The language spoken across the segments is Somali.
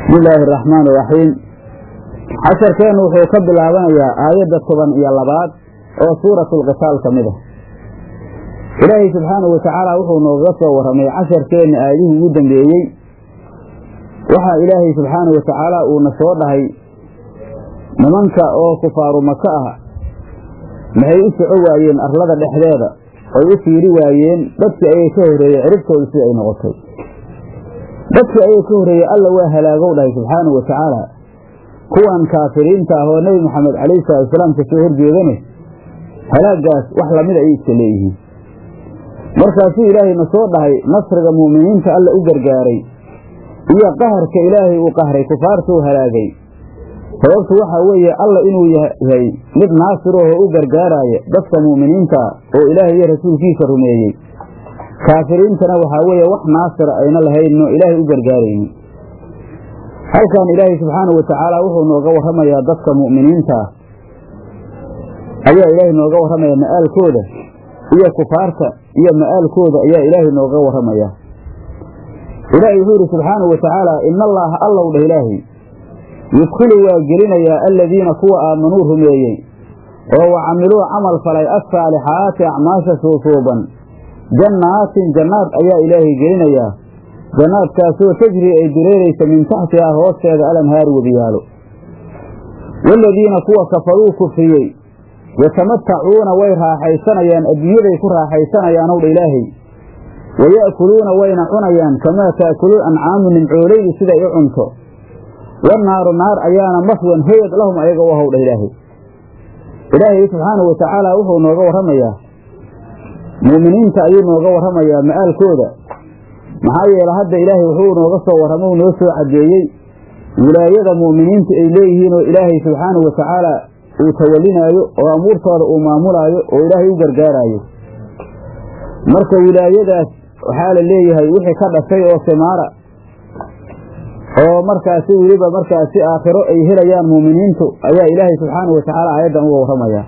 bismi illaahi araxmaan iraxiim casharkeennu wuxuu ka bilaabanayaa aayadda toban iyo labaad oo suuratulqitaal ka mid ah ilaahay subxaanahu watacaala wuxuu noogaga soo warramay casharkeenna aayadihii ugu dambeeyey waxaa ilaahay subxaanahu watacaala uuna soo dhahay nimanka oo kufaaru maka ah maxay u soco waayeen arlada dhexdeeda ay u fiiri waayeen dadkii ayay ka horreeyey ciribtooda sida ay noqotay dadkii ayay ka horreeyey alla waa halaagow dhahay subxaanahu wa tacaala kuwan kaafiriinta ah oo nebi moxamed calayhi salaatusalaam ka soo horjeedane halaagaas wax lamid ayay iska leeyihiin markaasuu ilaahayna soo dhahay nasriga mu'miniinta alla u gargaaray iyo qaharka ilaahay uu qahray kufaartuu halaagay sababtu waxaa weeye alla inuu yahay mid naasirahoo u gargaaraya dadka mu'miniinta oo ilaahay iyo rasuulkiisa rumeeyey kaafiriintana waxaa weeye wax naasira ayna lahaynno ilaahay u gargaaraynin halkan ilaahay subxaanahu watacaala wuxuu nooga warramayaa dadka mu'miniinta ah ayaa ilaahay nooga warramaya ma'aalkooda iyo kufaarta iyo ma'aalkooda ayaa ilaahay nooga warramayaa ilaahay wuxuu yidhi subxaanahu watacaala ina allaaha allow dheh ilaahay yudkhilu waa gelinayaa aladiina kuwa aamanuu rumeeyey oo wa camiluu camal falay assaalixaati acmaasha suusuuban jannaatin jannaad ayaa ilaahay gelinayaa jannaadkaasoo tajri ay dureeraysa min taxtihaa hoosteeda alanhaar webiyaalo waaladiina kuwa kafaruu kufriyey yatamatacuuna way raaxaysanayaan adduunyaday ku raaxaysanayaan owdha ilaahay waya'kuluuna wayna cunayaan kamaa ta'kulul ancaamu nimcoolaydu siday u cunto wannaaru naar ayaana maswan hoyad lahum ayaga u howdha ilaahay ilaahay subxaanahu watacaala wuxuu nooga warramayaa mu'miniinta ayuu nooga warramayaa ma'aalkooda maxaa yeele hadda ilaahay wuxuu nooga soo warramay uu noo soo caddeeyey wilaayada mu'miniinta ay leeyihiin oo ilaahay subxaanahu watacaala uu tawallinaayo oo amuurtooda uu maamulaayo oo ilaahay u gargaaraayo marka wilaayadaas waxaa la leeyahay wixii ka dhashay oo simaara oo markaasi weliba markaasi aakhiro ay helayaan mu'miniintu ayaa ilaahay subxaanahu watacaala aayaddan uga warramaya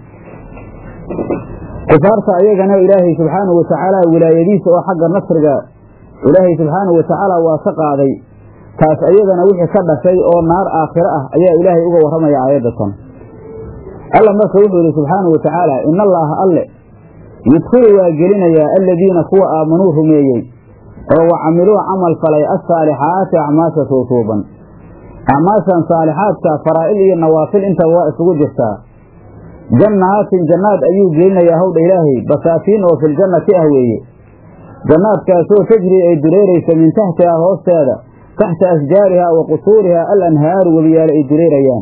kufaarta ayagana ilaahay subxaanahu watacaala wilaayadiisa oo xagga nasriga ilaahay subxaanahu watacaala waa ka qaaday taas ayadana wixii ka dhashay oo naar aakhiro ah ayaa ilaahay uga warramaya aayaddatan alla marka wuxuu yidhi subxaanahu watacaala ina allaaha alle yudkhilu waa gelinayaa aladiina kuwa aamanuu rumeeyey oo wa camiluu camal falay assaalixaati acmaasha suusuuban acmaashan saalixaadka faraa'il iyo nawaafil intaba waa isugu jirtaa jannaatin jannaad ayuu gelinayaa howdha ilaahay basaatiin oo filjannati ah weeye jannaadkaasoo tajri ay dureeraysa min taxtihaa hoosteeda taxta ashjaarihaa wa qusuurihaa al anhaaru webiyaalo ay dureerayaan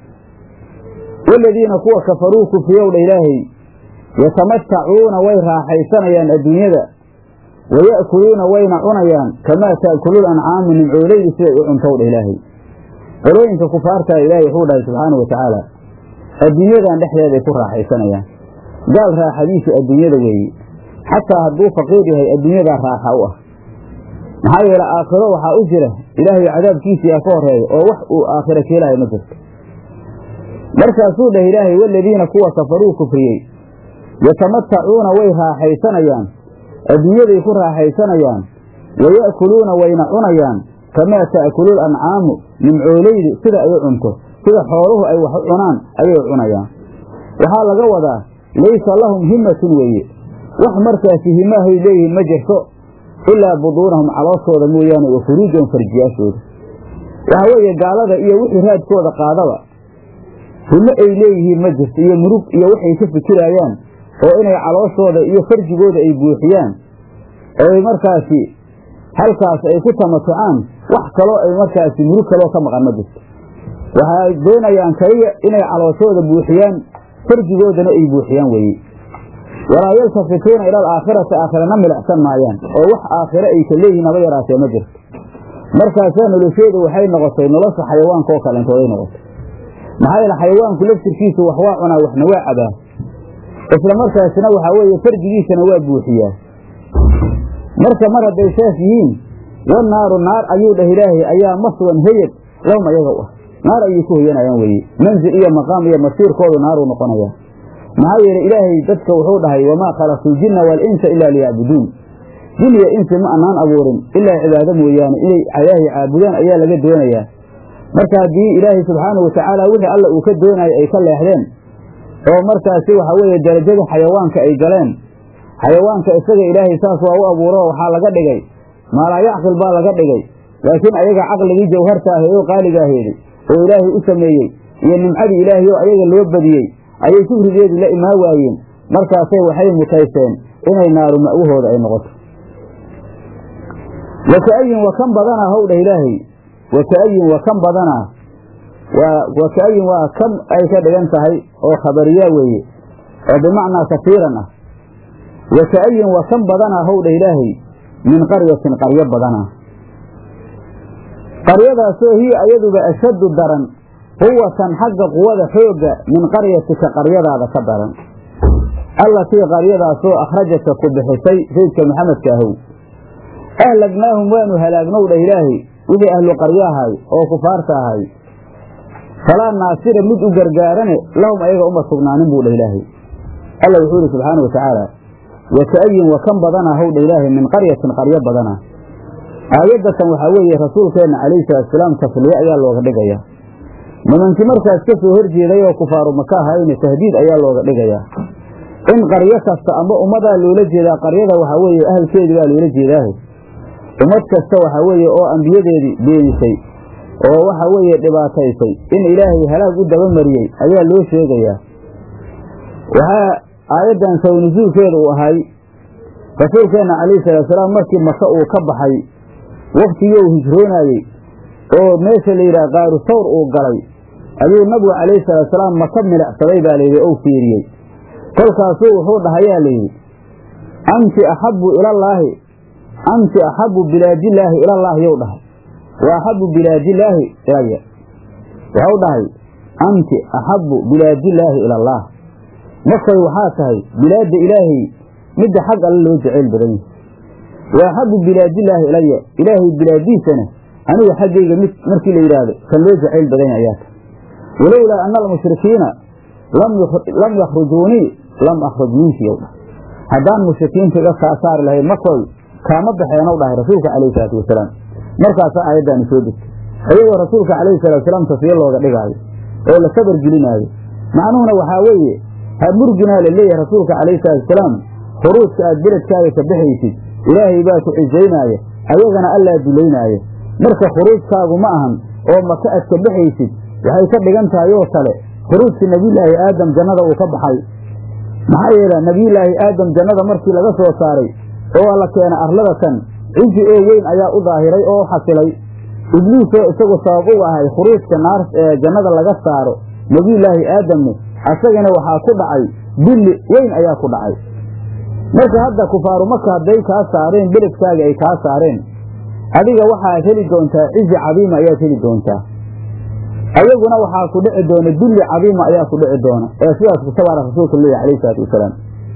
waaladiina kuwa kafaruu kufriyowdha ilaahay yatamatacuuna way raaxaysanayaan adduunyada waya'kuluuna wayna cunayaan kamaa ta'kulul ancaamu nimcoolaydu siday u cuntowdha ilaahay qolooyinka kufaartaa ilaahay wuxuu dhahay subxaanahu watacaala adduunyadan dhexdeeday ku raaxaysanayaan gaal raaxadiisu adduunyada weeye xataa hadduu faqiir yahay adduunyadaa raaxa u ah maxaa yeele aakhiro waxaa u jira ilaahay cadaabkiisiyaa ka horeeya oo wax uu aakhiro keelaayo ma jirto markaasuu dhah ilaahay waaladiina kuwa kafaruu kufriyey yatamatacuuna way raaxaysanayaan adduunyaday ku raaxaysanayaan waya'kuluuna wayna cunayaan kamaa ta'kulul ancaamu nimcoolaydu sida ay u cunto sida xooluhu ay wax u cunaan ayay cunayaan waxaa laga wadaa laysa lahum himmatun weeye wax markaasi himaahay leeyihiin ma jirto ilaa buduunahum calooshooda mooyaane wa furuujahum farjiyaashooda waxaa weeye gaalada iyo wixii raadkooda qaadaba himo ay leeyihiin ma jirto iyo murug iyo waxay ka fikiraayaan oo inay calooshooda iyo farjigooda ay buuxiyaan oo ay markaasi halkaas ay ku tamatucaan wax kaloo ay markaasi murug kaloo ka maqan ma jirto waxay doonayaan kaliya inay calooshooda buuxiyaan farjigoodana ay buuxiyaan weeye walaa yaltafituuna ila alaakhirati aakhirana milicsan maayaan oo wax aakhiro ay ka leeyihiin haba yaraatee ma jirto markaasaa noloshoodu waxay noqotay nolosha xayawaanka oo kalentooday noqotay maxaa yeele xayawaanku laftirkiisu wax waa cunaa waxna waa cabaa isla markaasina waxaa weeye farjigiisana waa buuxiyaa marka mar hadday saas yihiin wanaaru naar ayuu dhah ilaahay ayaa maswan hoyad lahum ayaga u ah naar ayay ku hoyanayaan weeye manzil iyo maqaam iyo masiirkoodu naaruu noqonayaa maxaa yeele ilaahay dadka wuxuu dhahay wamaa khalaqtu ljinna waalinsa ilaa liyacbuduun jin iyo insi ma anaan abuurin ilaa cibaado mooyaane inay ilaahay caabudaan ayaa laga doonayaa marka haddii ilaahay subxaanahu watacaala wixii alla uu ka doonayo ay ka leexdeen oo markaasi waxa weeye darajada xayawaanka ay galeen xayawaanka isaga ilaahay saas waa u abuuro waxaa laga dhigay maalaa yacqil baa laga dhigay laakiin ayaga caqligii jawharta aheed oo qaaliga aheeday oo ilaahay u sameeyey iyo nimcadii ilaahay oo ayaga loo badiyey ayay kufrigeedii la imaan waayeen markaasay waxay mutayseen inay naaru ma'wahooda ay noqoto waka'ayin wa kan badanaa howdha ilaahay waka'ayin wa kan badanaa waa waka'ayin waa kan ay ka dhigan tahay oo khabariyaa weeye oo bimacnaa kasiiran ah waka'ayin wa kan badanaa howdha ilaahay min qaryatin qaryo badanaa qaryadaasoo hiya ayaduba ashaddu daran quwatan xagga quwada xoogga min qaryatika qaryadaada ka daran allatii qaryadaasoo akhrajaka ku bixisay saydka maxamedka ahow ahlagnaahum waanu halaagnow dhah ilaahay wixii ahlu qaryo ahay oo kufaarta ahay falaa naasira mid u gargaarane lahum ayaga uma sugnaanin buu dhah ilaahay alla wuxuu ihi subxaana wa tacaala waka'ayin wa kan badanaa how dha ilaahay min qaryatin qaryo badana aayaddatan waxaa weeye rasuulkeenna calayhi salaatusalaam tasliye ayaa looga dhigayaa nimankii markaas ka soo horjeeday oo kufaaru maka ahayne tahdiid ayaa looga dhigayaa in qaryo kasta amba ummadaa loola jeedaa qaryada waxaa weeye ahalkeedii baa loola jeedaahe ummad kasta waxaa weeye oo ambiyadeedii beenisay oo waxa weeye dhibaataysay in ilaahay halaag u dabamariyey ayaa loo sheegayaa waxaa aayaddan sawnusuulkeeda uu ahay rasuulkeenna calayhi salaatusalaam markii maka uu ka baxay waktigii uu hijroonaayey oo meesha la yidhaha qaaru sawr uu galay ayuu nabigu calayhi salaatusalaam maka milicsaday baa layidhi ou fiiriyey kolkaasuu wuxuu dhahayaa layidhi anti axabbu ilallaahi anti axabbu bilaadillaahi ilallaahi yow dhahay wa axabbu bilaadillaahi ilaya waxau dhahay anti axabbu bilaadillaahi ilallaah markay waxaa tahay bilaadda ilaahay midda xag alle loo jeceyl badan yahay wa axabbu bilaadillaahi ilaya ilaahay bilaadiisana aniga xaggayga mid markii la yidhaahdo kan loo jacayl badan yahay ayaa tahay walowlaa ana almushrikiina lam yakhrujuunii lam akhruj minki yow dhahay haddaan mushrikiinta iga kaa saari lahayd makoy kaama baxeenow dhahay rasuulka calayhi salaatu wasalaam markaasaa aayaddaani soo degtay iyadoo rasuulka calayhi salaatusalaam tasfiye looga dhigaayo oo la sabar gelinaayo macnuhuna waxaa weeye ha murginaa la leeyahay rasuulka calayhi salaatusalaam khuruujka aad beledkaaga ka baxaysid ilaahay baa ku cisaynaaya ayagana allaa dulaynaaya marka khuruujkaagu ma ahan oo maka aad ka baxaysid waxay ka dhigan tahay oo kale khuruujkii nebiyulaahi aadam jannada uu ka baxay maxaa yeele nebiyulaahi aadam jannada markii laga soo saaray oo la keena arlada kan cizi oo weyn ayaa u daahiray oo xasilay ibliisoo isagu sabab u ahay khuruujka naar ee jannada laga saaro nebiyulaahi aadamne asagana waxaa ku dhacay dilli weyn ayaa ku dhacay marka hadda kufaaru maka hadday kaa saareen beledkaaga ay kaa saareen adiga waxaad heli doontaa cizi cadiima ayaad heli doontaa ayaguna waxaa ku dhici doona dulli cadiima ayaa ku dhici doona ee sidaas kusabaara rasuulka leeyahy alayhi salaatu wasalaam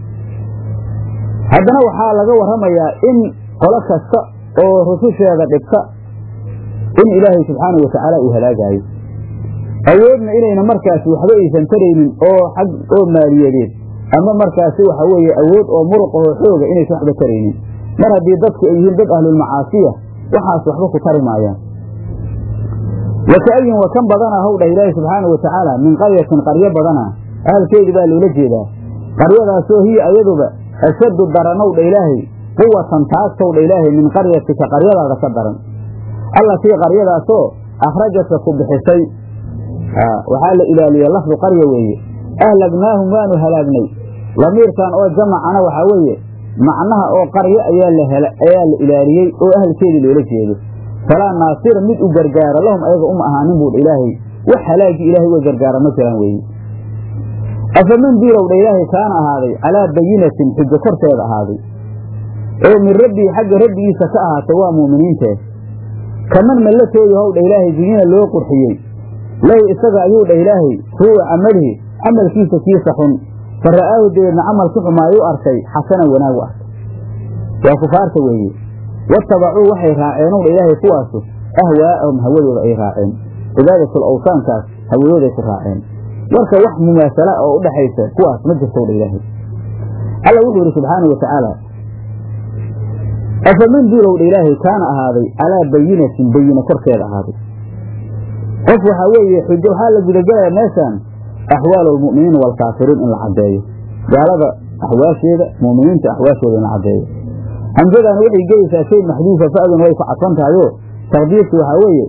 haddana waxaa laga warramayaa in qolo kasta oo rususheeda dhibta in ilaahay subxaanau watacaala uu halaagaayo awoodna inayna markaasi waxba aysan taraynin oo xag oo maaliyadeed ama markaasi waxa weeye awood oo muruq oo xooga inaysan waxba taraynin mar haddii dadku ay yihiin dad ahlulmacaasiya waxaas waxba ku tari maayaan waka'ayin wa kan badanaa howdhah ilaahi subxaanau watacaala min qaryatin qaryo badana ahalkeedii baa loola jeedaa qaryadaasoo hiya ayaduba ashaddu daranowdha ilaahay quwatan taagtowdha ilaahay min qaryatika qaryadaada ka daran allatii qaryadaasoo akhrajaka ku bixisay waxaa la ilaaliye lafdu qarya weeye ahlagnaahum waanu halaagnay lamiirkan oo jamacana waxaa weeye macnaha oo qaryo ayaa la ilaaliyey oo ahalkeedii loola jeedo falaa naasira mid u gargaara lahum ayaga uma ahaanin buudha ilaahay wax halaagii ilahay uga gargaara ma jiraan weeye afaman diilowdha ilaahay kaana ahaaday calaa bayinatin xujo korteeda ahaaday oo min rabbii xagga rabbigiisa ka ahaatay waa mu'miniintee kaman mallatoodu howdha ilaahay zuyina loo qurxiyey lahu isaga ayuu dhah ilaahay suu'a camalihi camalkiisa kiisa xun fa ra'aahu dabeedna camalki xumaay u arkay xasanan wanaag u arkay waa kufaarta weeye watabacuu waxay raaceen owdha ilaahay kuwaasu ahwaa'ahum hawadooda ay raaceen cibaadatul awsaankaas hawadooday ku raaceen marka wax mumaasala oo u dhaxaysa kuwaas ma jirtowdha ilaahay alla wuxuu yidhi subxaana wa tacaala afaman duulowdha ilaahay kaana ahaaday calaa bayinatin bayina korkeeda ahaaday qof waxaa weeye xujo waxaa la gudagelaya meeshaan axwaal almu'miniina waalkaafiriin in la caddeeyo gaalada axwaasheeda mu'miniinta axwaashooda in la caddeeyo hamjadaani waxay gelaysaa shay maxduufa fa'duna way ku cadfan tahayoo taqdiirki waxaa weeye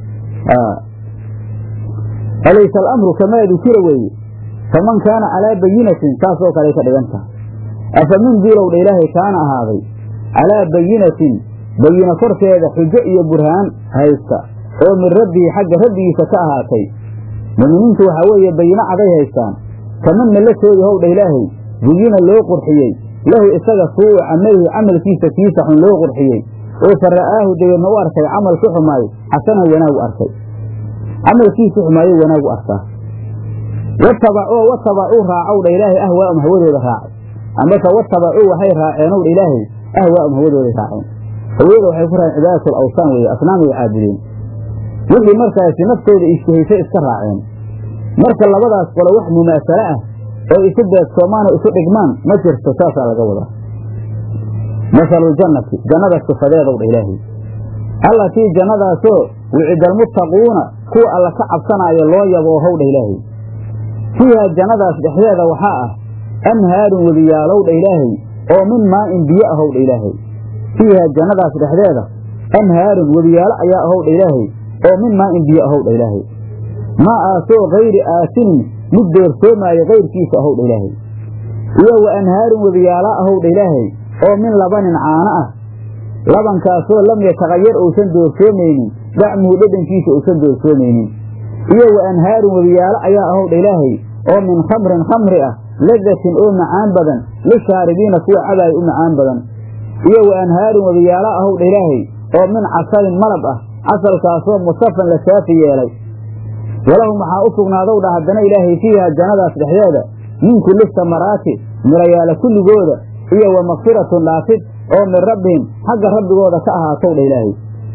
alaysa alamru kamaa dukira weeye faman kaana calaa bayinatin saasoo kaley ka dhigan tahay afa min diilowdha ilaahay kaana ahaaday calaa bayinatin bayina korkeeda xujo iyo burhaan haysta oo min rabbihi xagga rabbigiisa ka ahaatay mu'miniintu waxaa weeye bayino caday haystaan kamanna la toogi howdha ilaahay buyina loo qurxiyey lahu isaga suu'u camalihi camalkiisa kiisa xun loo qurxiyey oo fa ra'aahu dabeedna u arkay camalki xumaay xasanan wanaag u arkay camalkiisi xumaayo wanaag u arkaa watabacoo watabacuu raacowdha ilaahay ahwaa'um hawadooda raacay amase watabacuu waxay raaceenowdha ilaahay ahwaa'um hawadooday raaceen hawada waxay ku raaceen cibaadatul awsaan weeye asnaamay caabudeen wixii markaasi naftooda ishtahaysay iska raaceen marka labadaas qole wax mumaasalo ah oo isu beegsoomaan oo isu dhigmaan ma jirto saasaa laga wadaa masaluljannati jannada sifadeedowdha ilaahay allatii jannadaasoo wicida almuttaquuna kuwa alla ka cabsanaayo loo yaboo howdha ilaahay fiiha jannadaas dhexdeeda waxaa ah anhaarun wediyaalowdha ilaahay oo min maa'in biyo ahowdha ilaahay fiiha jannadaas dhexdeeda anhaarun wediyaalo ayaa ahowdha ilaahay oo min maa'in biyo ahowdha ilaahay maa aasoo kayri aasinin mid doorsoomaayo kayrkiisa ahowdha ilaahay iyo wa anhaarun wediyaala ahowdha ilaahay oo min labanin caano ah labankaasoo lam yataqayar uusan doorsoomaynin dacmuhu dhedhankiisa uusan doorsoomaynin iyo wa anhaarun wediyaalo ayaa ahowdha ilaahay oo min khamrin khamri ah ladatin oo macaan badan lishaaribiina kuwa cabaaya u macaan badan iyo wa anhaarun wediyaalo ahowdha ilaahay oo min casalin malab ah casalkaasoo musafan la saafi yeelay walahum waxaa u sugnaadowdha haddana ilaahay fiiha jannadaas dhexdeeda min kulli samaraati mirayaala kulligooda iyo wa makfiratun dhaafid oo min rabbihim xagga rabbigooda ka ahaatowdha ilaahay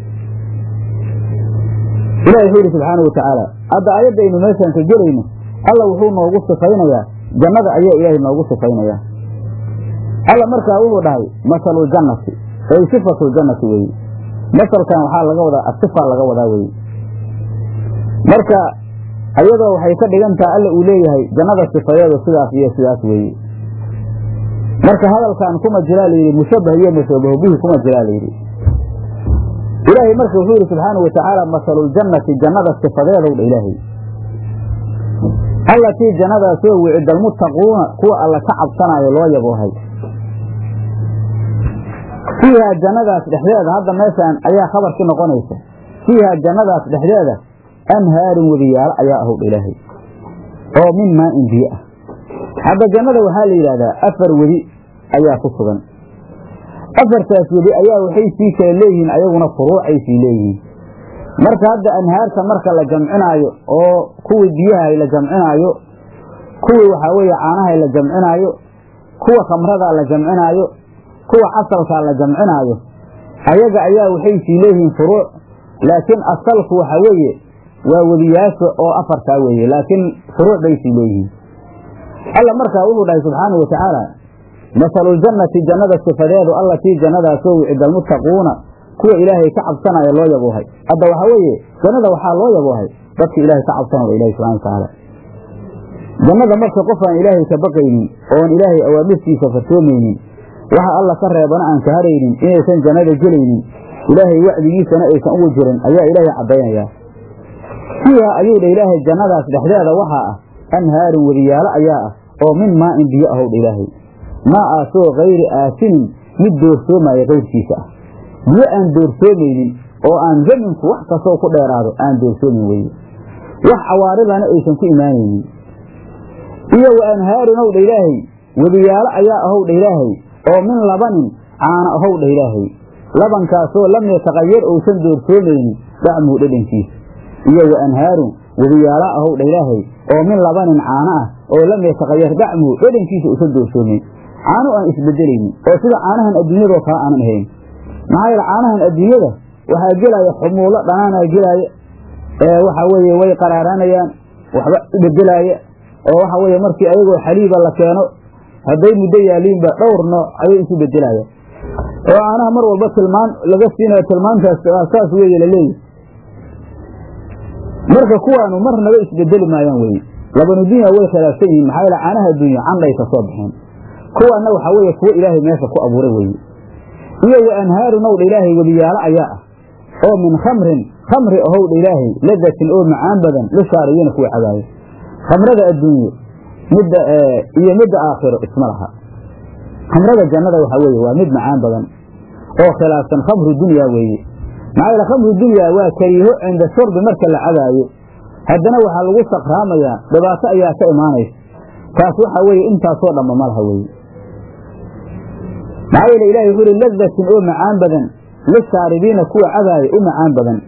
ilahi wuxuu yidhi subxaana wa tacaala hadda aayaddaynu meeshaan ka gelayno alla wuxuu noogu sifaynayaa jannada ayaa ilaahay noogu sifaynayaa alla markaa wuxuu dhahay masaluljannati ay sifatuljannati weeye masalkan waxaa laga wadaa asifaa laga wadaa weye marka ayadoo waxay ka dhigan taha alla uu leeyahay jannada sifadeedu sidaas iyo sidaas weeye marka hadalkan kuma jiraa layidhi mushabbah iyo mashabahu bihi kuma jiraa layidhi ilaahay marka wuxuu yidhi subxaana wa tacaala masaluljannati jannada sifadeedowdha ilaahay allatii jannadaasoo wicida almuttaquuna kuwa alla ka cabsanaayo loo yaboohay fiihaa jannadaas dhexdeeda hadda meeshaan ayaa khabarki noqonaysa fiihaa jannadaas dhexdeeda anhaarun wediyaalo ayaa ahowdha ilaahay oo min maa'in biyo ah hadda jannada waxaa la yidhahdaa afar wedi ayaa ku sugan afartaas wedi ayaa waxay sii kala leeyihiin ayaguna furuucay sii leeyihiin marka hadda anhaarta marka la jamcinaayo oo kuwii biyaha la jamcinaayo kuwii waxaa weeye caanaha la jamcinaayo kuwa khamrada la jamcinaayo kuwa casalkaa la jamcinaayo ayaga ayaa waxay sii leeyihiin furuuc laakiin asalku waxa weeye waa wediyaasha oo afartaa weeye laakiin furuuc bay sii leeyihiin alla markaa wuxuu dhahay subxaanau wa tacaala masaluljannati jannada sifadeedu allatii jannadaasoo wicida almuttaquuna kuwa ilaahay ka cabsanaya loo yaboohay hadda waxaa weeye jannada waxaa loo yaboohay dadka ilaahay ka cabsanaya ilahi subxana wa tacaala jannada marka qof aan ilaahay ka baqaynin oon ilaahay awaamirtiisa fartoomaynin waxa alla ka reebana aan ka haraynin inaysan jannada gelaynin ilaahay wacdigiisana aysan ugu jirin ayaa ilaahay caddaynayaa fiiha ayuu dha ilaahay jannadaas dhexdeeda waxaa ah anhaarun wediyaalo ayaa ah oo min maa'in biyo ahowdha ilaahay maa aasoo kayri aasinin mid doorsoomaya kayrkiisa ah biyo aan doorsoomaynin oo aan zaminku wax kastoo ku dheeraado aan doorsoomin weye wax cawaaridana aysan ku imaanaynin iyo wa anhaarun owdha ilaahay wediyaalo ayaa ahowdha ilaahay oo min labanin caana ahowdha ilaahay labankaasoo lam yataqayar uusan doorsoomaynin dacmuhu dhedhankiisa iyo wa anhaarun wediyaala ahowdha ilaahay oo min labanin caano ah oo lam yataqayar dacmuhu dhedhankiisa uusan doorsoomayn caano aan isbedelaynin oo sida caanahan adduunyadoo kale aanan ahayn maxaa yeele caanahan adduunyada waxaa gelaya xumuulo dhanaanaa gelaaya ee waxa weeye way qaraaraanayaan waxba bedelaaya oo waxa weeye markii ayagoo xaliiba la keeno hadday muddo yaaliinba dhowr nooc ayay isu bedelaya oo caanaha mar walba tilmaan laga siinayo tilmaantaas saas weeye laleeyahy marka kuwaanu marnaba isbedeli maayaan weye labanu dunya way khilaafsan yihiin maxaa yaele caanaha dunya candhay ka soo baxeen kuwaanna waxaa weeye kuwo ilaahay meesha ku abuuray weye iyo wa anhaaru nowdha ilaahay webiyaalo ayaa ah oo min khamrin khamri ahowdha ilaahay ladatin oo macaan badan lishaariyiina kuwa cabaayo khamrada adduunye midda iyo midda aakhiro isma laha khamrada jannada waxaa weeye waa mid macaan badan oo khilaafsan khamru dunya weeye maxaa yeele khamru dunya waa kariiho cinda shurbi marka la cabaayo haddana waxaa lagu sakraamayaa dhibaato ayaa ka imaanaysa taas waxaa weeye intaasoo dhamma ma laha weeye maxaa yeele ilahi wuxuu uhi ladatin oo macaan badan lishaaribiina kuwa cabaaya u macaan badan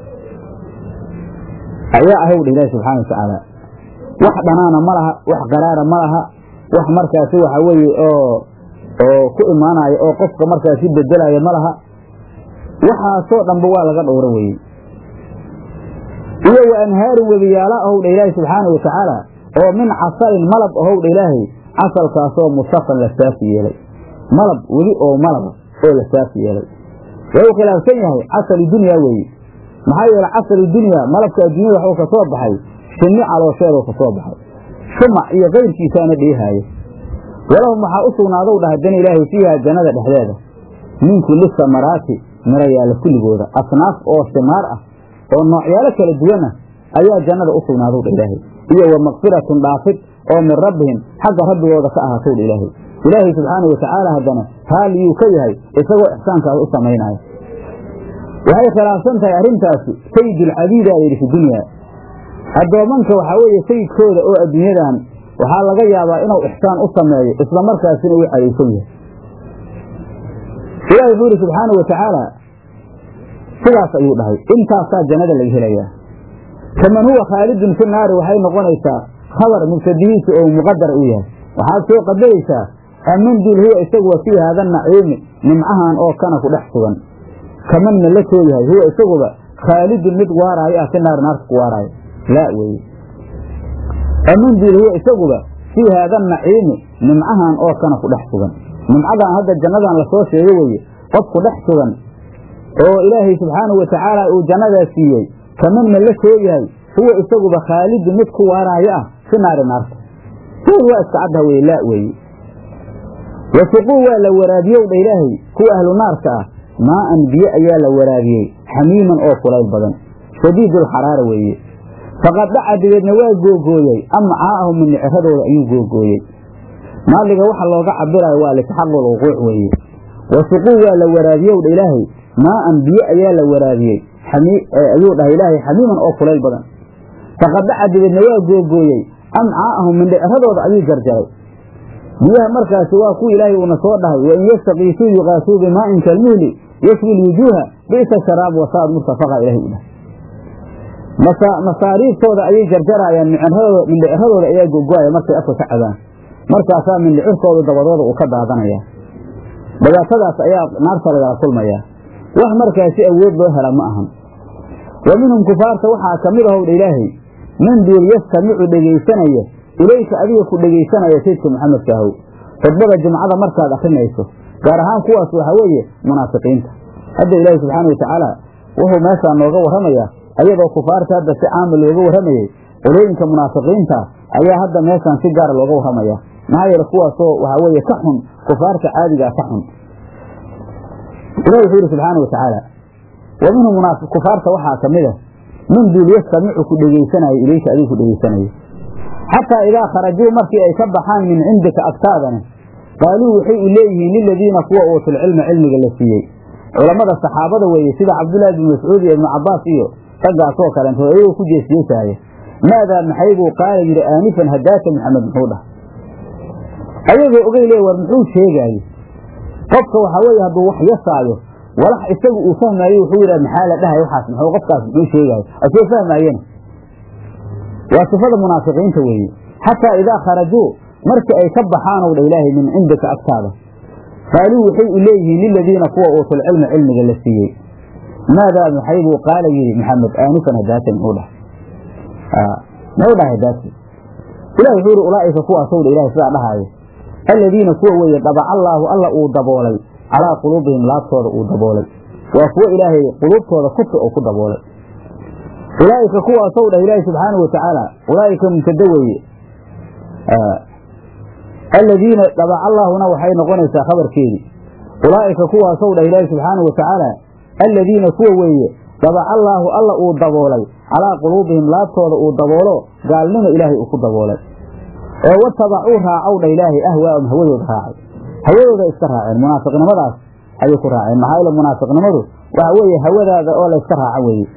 ayaa ahowdha ilaahi subxaana wa tacaala wax dhanaana ma laha wax qaraara ma laha wax markaasi waxa weeye oo oo ku imaanaya oo qofka markaasi bedelaya ma laha waxaasoo dhanba waa laga dhowro weye iyo wa anhaarin webiyaala ahowdha ilaahi subxaana wa tacaala oo min casalin malab ahowdha ilaahay casalkaasoo musafan la saafi yeelay malab webi oo malaba oo la saafi yeelay waa uu khilaafsan yahay casalu dunya weeye maxaa yeele casalu dunya malabka adduunyada waxuu ka soo baxay shinni caloosheedoo ka soo baxay shumac iyo kayrkiisaana dheehaayo walahum waxaa u sugnaadow dhah haddana ilaahay fiiha jannada dhexdeeda min kulli samaraati mirayaala kulligooda asnaaf oo simaar ah oo noocyaalo kala duwan ah ayaa jannada u sugnaadow dha ilaahay iyo wa makfiratun dhaafid oo min rabbihim xagga rabbigooda ka ahaatow dha ilaahay ilaahay subxaana wa tacaala haddana raaliyuu ka yahay isagoo ixsaankaas u samaynaayo waxay khilaafsan tahay arrintaasi sayidulcabiida layidhi fi dunya addoomanka waxaa weeye sayidkooda oo adduunyadan waxaa laga yaabaa inuu ixsaan u sameeyo isla markaasina uu cadaysan yahay ilahi wuxuu yidhi subxaana wa tacaala sidaas ayuu dhahay intaasaa jannada laga helayaa kaman huwa khaalidun fi naari waxay noqonaysaa khabar mubtadihiisa oo muqadar u yahay waxaad soo qadaraysaa aman dul huwa isaguwa fii haada naciimi nimcahan oo kana ku dhex sugan kamanna la soo yahay huwa isaguba khaalidun mid waaraayo ah fi naari naarta ku waaraayo laa weeye aman dul huwa isaguba fii haada naciimi nimcahan oo kana ku dhex sugan nimcadan hadda jannadan lasoo sheego weeye qof ku dhex sugan oo ilaahay subxaanahu wa tacaala uu jannadaa siiyey kamanna la soo yahay huwa isaguba khaalidun mid ku waaraayo ah fi naari naarta sood waa iska caddaha weye laa weeye wasiquu waa la waraabiyow dha ilaahay kuwa ahlu naarka ah maa'an biyo ayaa la waraabiyey xamiiman oo kulayl badan shadiidulxaraara weeye faqad dhaca dibeedna waa googooyey amcaa'ahum mindhiciradooda ayuu googooyey maaliga waxa looga cabirayo waa litaxaqul wuquuc weeye wasiquu waa la waraabiyow dha ilaahay maa'an biyo ayaa la waraabiyey ayuu dhahay ilaahay xamiiman oo kulayl badan faqad dhaca dibeedna waa googooyey amcaa'ahum mindhiciradooda ayuu jarjaray biyaha markaasi waa kuwa ilaahay uuna soo dhahay wain yastakiisuu yuqaasuu bimaa'in kalmuhli yashwi lwujuuha bi'sa sharaab wasaad murtafaqa ilahay u dhahay masaariiftooda ayay jarjaraayaan mindhiciradooda ayaa gogoaya markay afka ka cabaan markaasaa mindhicirkooda dabadooda uu ka daadanaya dhibaatadaas ayaa naarta lagala kulmayaa wax markaasi awood loo hela ma ahan wa minhum kufaarta waxaa ka mid ahowdha ilaahay man duul yastamicu dhegaysanaya ilayka adiga ku dhegaysanaya saydka maxamedka ahow khudbada jumcada markaad akrinayso gaar ahaan kuwaas waxaa weeye munaafiqiinta hadda ilaahi subxaana wa tacaala wuxuu meeshaa nooga warramayaa ayadoo kufaarta hadda si caama looga warramayey qolooyinka munaafiqiinta ayaa hadda meeshaan si gaara looga warramaya maxaa yeele kuwaasoo waxaa weeye ka xun kufaarta caadigaa ka xun ilahi wuxuu yidhi subxaana wa tacaala wa minhum kufaarta waxaa ka mid a min duul yastamicu ku dhegaysanaayo ilayka adiga ku dhegaysanaya xataa idaa kharajuu markii ay ka baxaan min cindika agtaadana qaaluu waxay u leeyihiin liladiina kuwa uutul cilma cilmiga la siiyey culammada saxaabada weeye sida cabdullaahi bin mascuud iyo ibnu cabbaas iyo raggaasoo kaleento iyagoo ku jeesjeesaaya maadaa maxaybuu qaala yidhi aanifan hadaata maxamed muxuu dhah ayagoo ogay le war muxuu sheegaaye qofka waxaa weeye hadduu wax yasaayo walax isagu uu fahmaayo wuxuu yidhaha maxaa la dhahay waxaas muxuu qofkaas muxuu sheegaayo asoo fahmaayena waa sifada munaafiqiinta weeye xataa idaa kharajuu markii ay ka baxaanow dha ilaahay min cindika agtaada qaaluu waxay u leeyihiin liladiina kuwa uutul cilma cilmiga la siiyey maadaa maxaybuu qaala yidhi maxamed aanifan hadaata muxuu dhahay muxuu dhahay hadaati ilahi wuxuu yidhi ulaa'ika kuwaasow dha ilahay sidaa dhahaayo aladiina kuwa weeye dabaca allaahu alla uu daboolay calaa quluubihim laabtooda uu daboolay waa kuwo ilaahay quluubtooda kufri uu ku daboolay ulaa'ika kuwaasow dhah ilaahi subxaanahu watacaala ulaa'ika mubtada weeye aladiina dhabaca allaahuna waxay noqonaysaa khabarkeedii ulaa'ika kuwaasow dhah ilaahi subxaanahu watacaala aladiina kuwa weeye dhabaca allaahu alla uu daboolay calaa quluubihim laabtooda uu daboolo gaalnimo ilaahay uu ku daboolay oo watabacuu raacow dha ilaahay ahwaahum hawadooda raacay hawadooda iska raaceen munaafiqnimadaas ayay ku raaceen maxaa yeele munaafiqnimadu waxa weeye hawadaada oo layska raaco weeye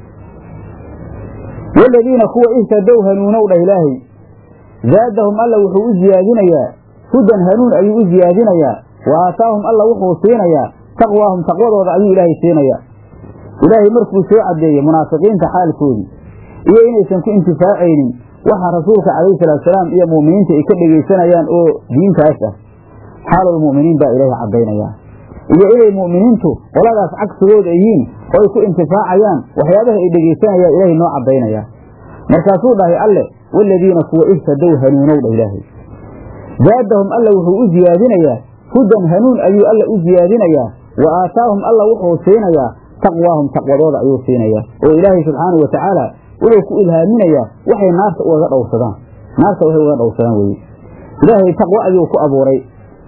waladiina kuwa ihtadow hanuunow dhah ilaahay zaadahum alla wuxuu u ziyaadinayaa hudan hanuun ayuu u ziyaadinayaa wa aataahum alla wuxuu siinayaa taqwaahum taqwadooda ayuu ilaahay siinayaa ilaahay markuu soo caddeeyey munaafiqiinta xaalkoodii iyo inaysan ku intifaacaynin waxa rasuulka calayhi salaatusalaam iyo mu'miniinta ay ka dhegaysanayaan oo diintaas ah xaalulmu'miniin baa ilaahay caddaynayaa iyo inay mu'miniintu qoladaas cagsigooda yihiin oo ay ku intifaacayaan waxyaabaha ay dhegaysanayaan ilaahay noo caddaynayaa markaasuu dhahay alle waaladiina kuwa ihtadow hanuunow dha ilaahay zaadahum alla wuxuu u ziyaadinayaa hudan hanuun ayuu alla u ziyaadinayaa wa aataahum alla wuxuu siinayaa taqwaahum taqwadooda ayuu siinayaa oo ilaahay subxaanau wa tacaala wuxuu ku ilhaaminayaa waxay naarta ugaga dhowsadaan naarta waxay ugaga dhowsadaan weye ilaahay taqwo ayuu ku abuuray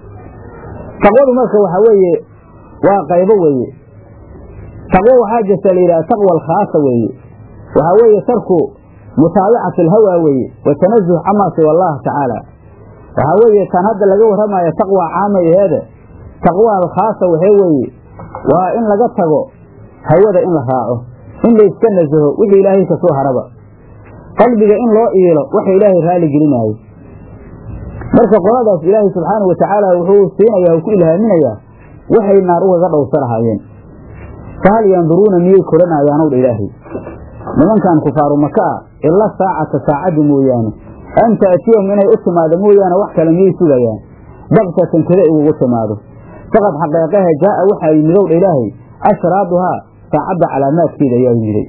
taqwadu marka waxaa weeye waa qaybo weeye taqwo waxaa jirta la yidhaha taqwa alkhaasa weeye waxaa weeye tarku mutaabacati alhawa weeye wa tanazuh camaa siwa allah tacaala waxaa weeye tan hadda laga warramayo taqwa caama aheede taqwa alkhaasa waxee weeye waa in laga tago hawada in la raaco in layska nasaho wixii ilaahay ka soo haraba qalbiga in loo iilo waxa ilaahay raali gelinaayo marka qoladaas ilaahay subxaanau watacaala wuxuu siinayaa u ku ilhaaminayaa waxay naar ugaga dhowsa lahaayeen fahal yanduruuna miyay koranayaanow dha ilaahay nimankan kufaaru maka ah ila saacata saacaddi mooyaane an ta'tiyahum inay u timaado mooyaane wax kale miyay sugayaan baktatan kada igugu timaado faqad xaqeeqaha jaa'a waxaa yimidow dha ilaahay ashraaduhaa saacadda calaamaadkeeda ayaa yimiday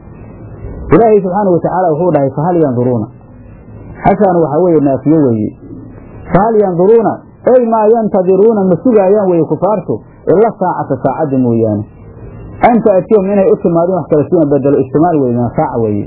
ilaahay subxaana watacaala wuxuu dhahay fahal yanduruuna xashaan waxaa weeye naafiyo weeye fahal yanduruuna ey maa yantadiruuna ma sugaayaan weye kufaartu ila saacata saacadda mooyaane an ta'tiyahum inay u timaadin wax kale suna bedelo ijtimaal weye min saaca weeye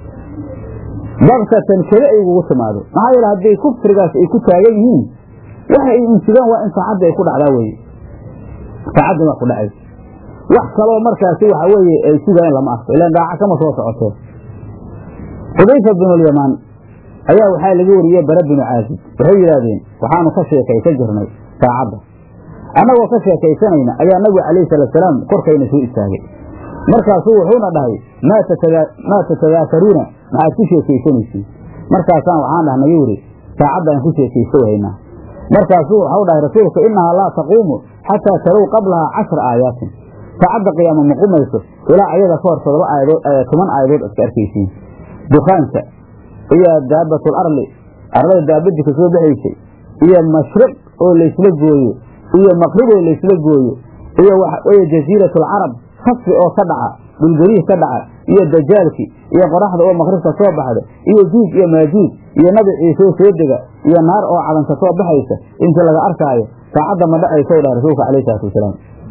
baktatan keli ay ugugu timaado maxaa yeele hadday kufrigaas ay ku taagan yihiin waxa ay insigaan waa in saacadda ay ku dhacdaa weye saacadda waa ku dhacay wax kaloo markaasi waxa weeye ay sugaayeen lama arko ilaan dhaaca kama soo socotee xudayfa binulyamaan ayaa waxaa laga wariyey bara binu caazib waxay yidhaahdeen waxaanu ka sheekaysan jirnay saacadda annagoo ka sheekaysanayna ayaa nabigu calayhi salaatsalaam korkayna soo istaagay markaasuu wuxuuna dhahay maa tatadaakaruuna maxaad ku sheekaysanaysiin markaasaan waxaan dhahnay yuri saacaddaan ku sheekaysa wahaynaa markaasuu waxau dhahay rasuulku innahaa laa taquumu xataa tarow qablahaa cashra aayaatin saacadda qiyaama ma qumayso ilaa ayada ka hor todoba aayadood toban aayadood iska arkaysiin dukaanka iyo daabatul arli arlada daabadii ka soo baxaysay iyo mashriq oo laysla gooyo iyo maqrib oo laysla gooyo iyo waxa weeye jasiiratul carab kasfi oo ka dhaca dhulgariih ka dhaca iyo dajaalki iyo qoraxda oo maqribka soo baxda iyo juuj iyo maajuuj iyo nabi ciisoo soo dega iyo naar oo calanka soo baxaysa intii laga arkaayo saacadda ma dhacaysa u dhahay rasuulka alayh salaatu wasalaam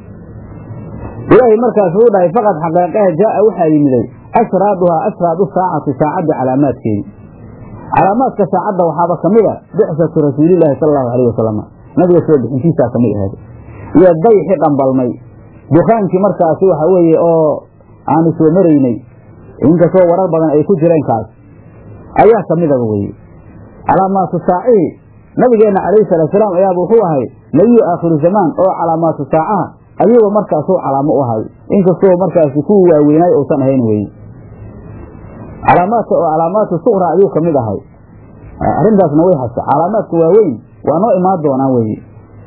ilaahay markaas uu dhahay faqad xaqeeqaha jaa'a waxaa yimiday ashraaduhaa ashraadu saacati saacadda calaamaadkeedii calaamaadka saacadda waxaaba ka mid a bixsatu rasuulilaahi sala allahu alayh wasalam nabiga soo bixintiisaa ka mid ahayd iyo dayxi dhambalmay dukaankii markaasi waxa weeye oo aanu soo maraynay inkastoo warar badan ay ku jireen kaas ayaa ka midaba weye calaamaatu saacihi nabigeenna calayhi salaatusalaam ayaaba wuxuu ahay nebiyu aakhiru zamaan oo calaamaatu saacaha ayuuba markaasuu calaamo u ahay inkastoo markaasi kuwii waaweynaay uusan ahayn weye calaamaadka oo calaamaatu suqra ayuu ka mid ahay arrintaasna way hasta calaamaadka waaweyn waa noo imaan doonaan weye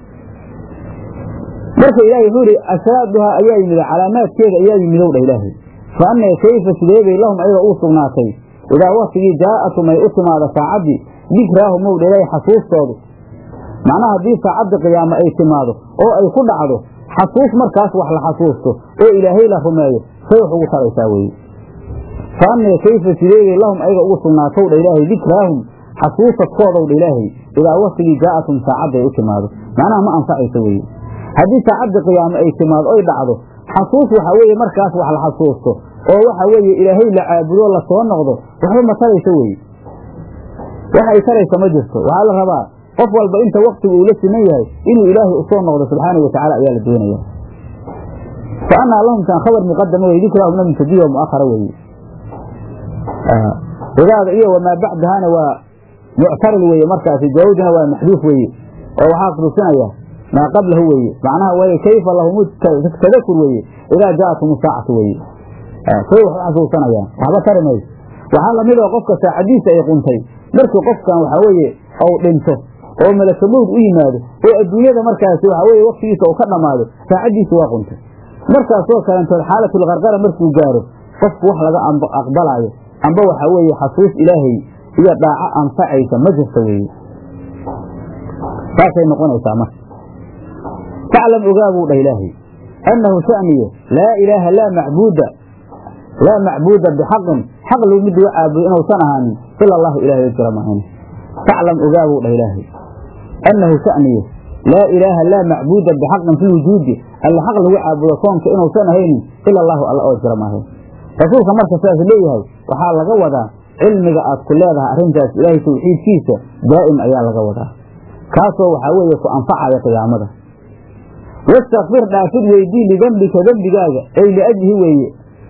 marka ilaahay wuxuu ihi ashraaduhaa ayaa yimid calaamaadkeeda ayaa yimidow dha ilaahay fa annee kayfa sideebay lahum ayaga uu sugnaatay idaa waktigii jaa'atum ay u timaado saacaddii dikraahum ow dha ilaahay xasuustoodu macnaha haddii saacadda qiyaamo ay timaado oo ay ku dhacdo xasuus markaas wax la xasuusto oo ilaahay la rumeeyo say wax ugu taraysaa weye fa annee kayfa sideebay lahum ayaga ugu sugnaatow dha ilaahay dikraahum xasuusadkoodow dha ilaahay idaa waktigii jaa'atum saacadda ay u timaado macnaha ma anfacayso weye haddii saacadda qiyaamo ay timaado oy dhacdo xasuus waxa weeye markaas wax la xasuusto oo waxa weeye ilaahay la caabudo lasoo noqdo waxba ma tarayso weye wax ay taraysa ma jirto waxaa la rabaa qof walba inta waktigu uu la siman yahay inuu ilaahay usoo noqdo subxaanahu watacala ayaa la doonaya fa anaa lahum taan khabar muqadama wey dikrahumna mubtadiya wa mu'akhara weeye idaada iyo wamaa bacdahana waa muctarid weeye markaasi jawaabdina waa maxduuf weeye oo waxaa tusinaya maa qablahu weeye macnaha way kayfa lahum tadakur weeye idaa jaatum saacatu weeye say wax u xasuusanayaan waxba tari mayso waxaa lamid oo qofka saacadiisa ay quntay markii qofkan waxaa weeye ou dhinto oo malakamowd u yimaado oo adduunyada markaasi waxaa weye waktigiisa uu ka dhammaado saacaddiisa waa quntay markaasoo kalentood xaalatulqarqara markuu gaaro qofku wax laga aqbalaayo amba waxaa weeye xasuus ilaahay iyo dhaaco anfacaysa ma jirta weeye saasay noqonaysaa marka faclam ogaa buu dhah ilaahay annahu sha'niye laa ilaaha laa macbuuda laa macbuuda bixaqin xaq lagu mid laga caabudo inuusan ahaanin ila allahu ilahay oo jira maahan faclam ogaa buu dhah ilaahay annahu sha'niye laa ilaaha laa macbuuda bixaqin fi wujuudi alla xaq lagu caabudo koonka inuusan ahaynin ila allahu alla oo jira maahan rasuulka marka sidaas leeyahay waxaa laga wadaa cilmiga aad ku leedahay arrintaas ilaahay tawxiidkiisa daa'im ayaa laga wadaa kaasoo waxaa weeye ku anfacaya qiyaamada wastakfir dhaafid weydii lidembika dembigaaga ay liajlihi weeye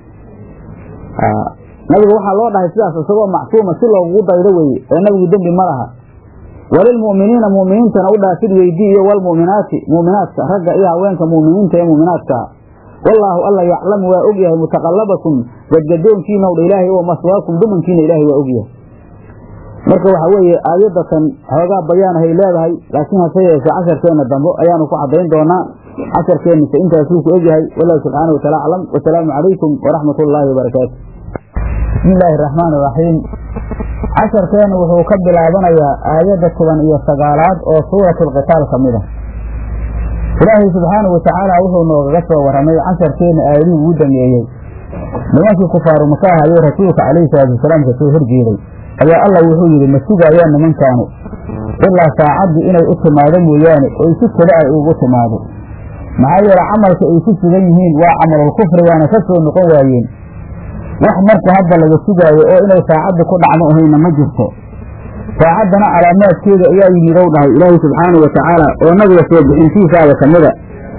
nabiga waxaa loo dhahay sidaas isagoo macsuuma si loogugu daydo weeye ee nabigu dembi ma laha walilmu'miniina mu'miniintana u dhaafid weydii iyo walmu'minaati mu'minaadka ragga iyo haweenka mu'miniinta ee mu'minaadkaa wallaahu alla yaclamu waa og yahay mutaqallabakum gadgadoonkiina dha ilaahay oo maswaakum dumankiina ilaahay waa og yahay marka waxaa weeye aayadatan xoogaa bayaanahay leedahay laakiin hase yeeshee casharkeenna dambe ayaanu ku caddayn doonaa casharkeennise intaasuu ku egyahay wallahu subxaana wataala aclam wasalaamu calaykum waraxmat ullaahi wabarakaatu bismi illaahi araxmaan iraxiim casharkeennu wuxuu ka bilaabanayaa aayadda toban iyo sagaalaad oo suuratu alqitaal ka mid ah ilaahay subxaanahu watacaala wuxuu noogaga soo warramay casharkeenna aayadihii ugu dameeyey nimankii kufaaru makaah ayuu rasuulka calayhi salaatu wasalaam ka soo horjeeday ayaa allah wuxuu yidhi ma sugaayaan nimankaanu ilaa saacaddii inay u timaado mooyaane oy si kale ay ugu timaado maxaa yeele camalka ay ku sugan yihiin waa camalul kufri waana ka soo noqon waayeen wax marka hadda laga sugaayo oo inay saacaddi ku dhacdo ahayna ma jirto saacaddana calaamaadkeeda ayaa yimidow dhahay ilaahay subxaanau watacaala oo nabiga soo bixintiisaada ka mida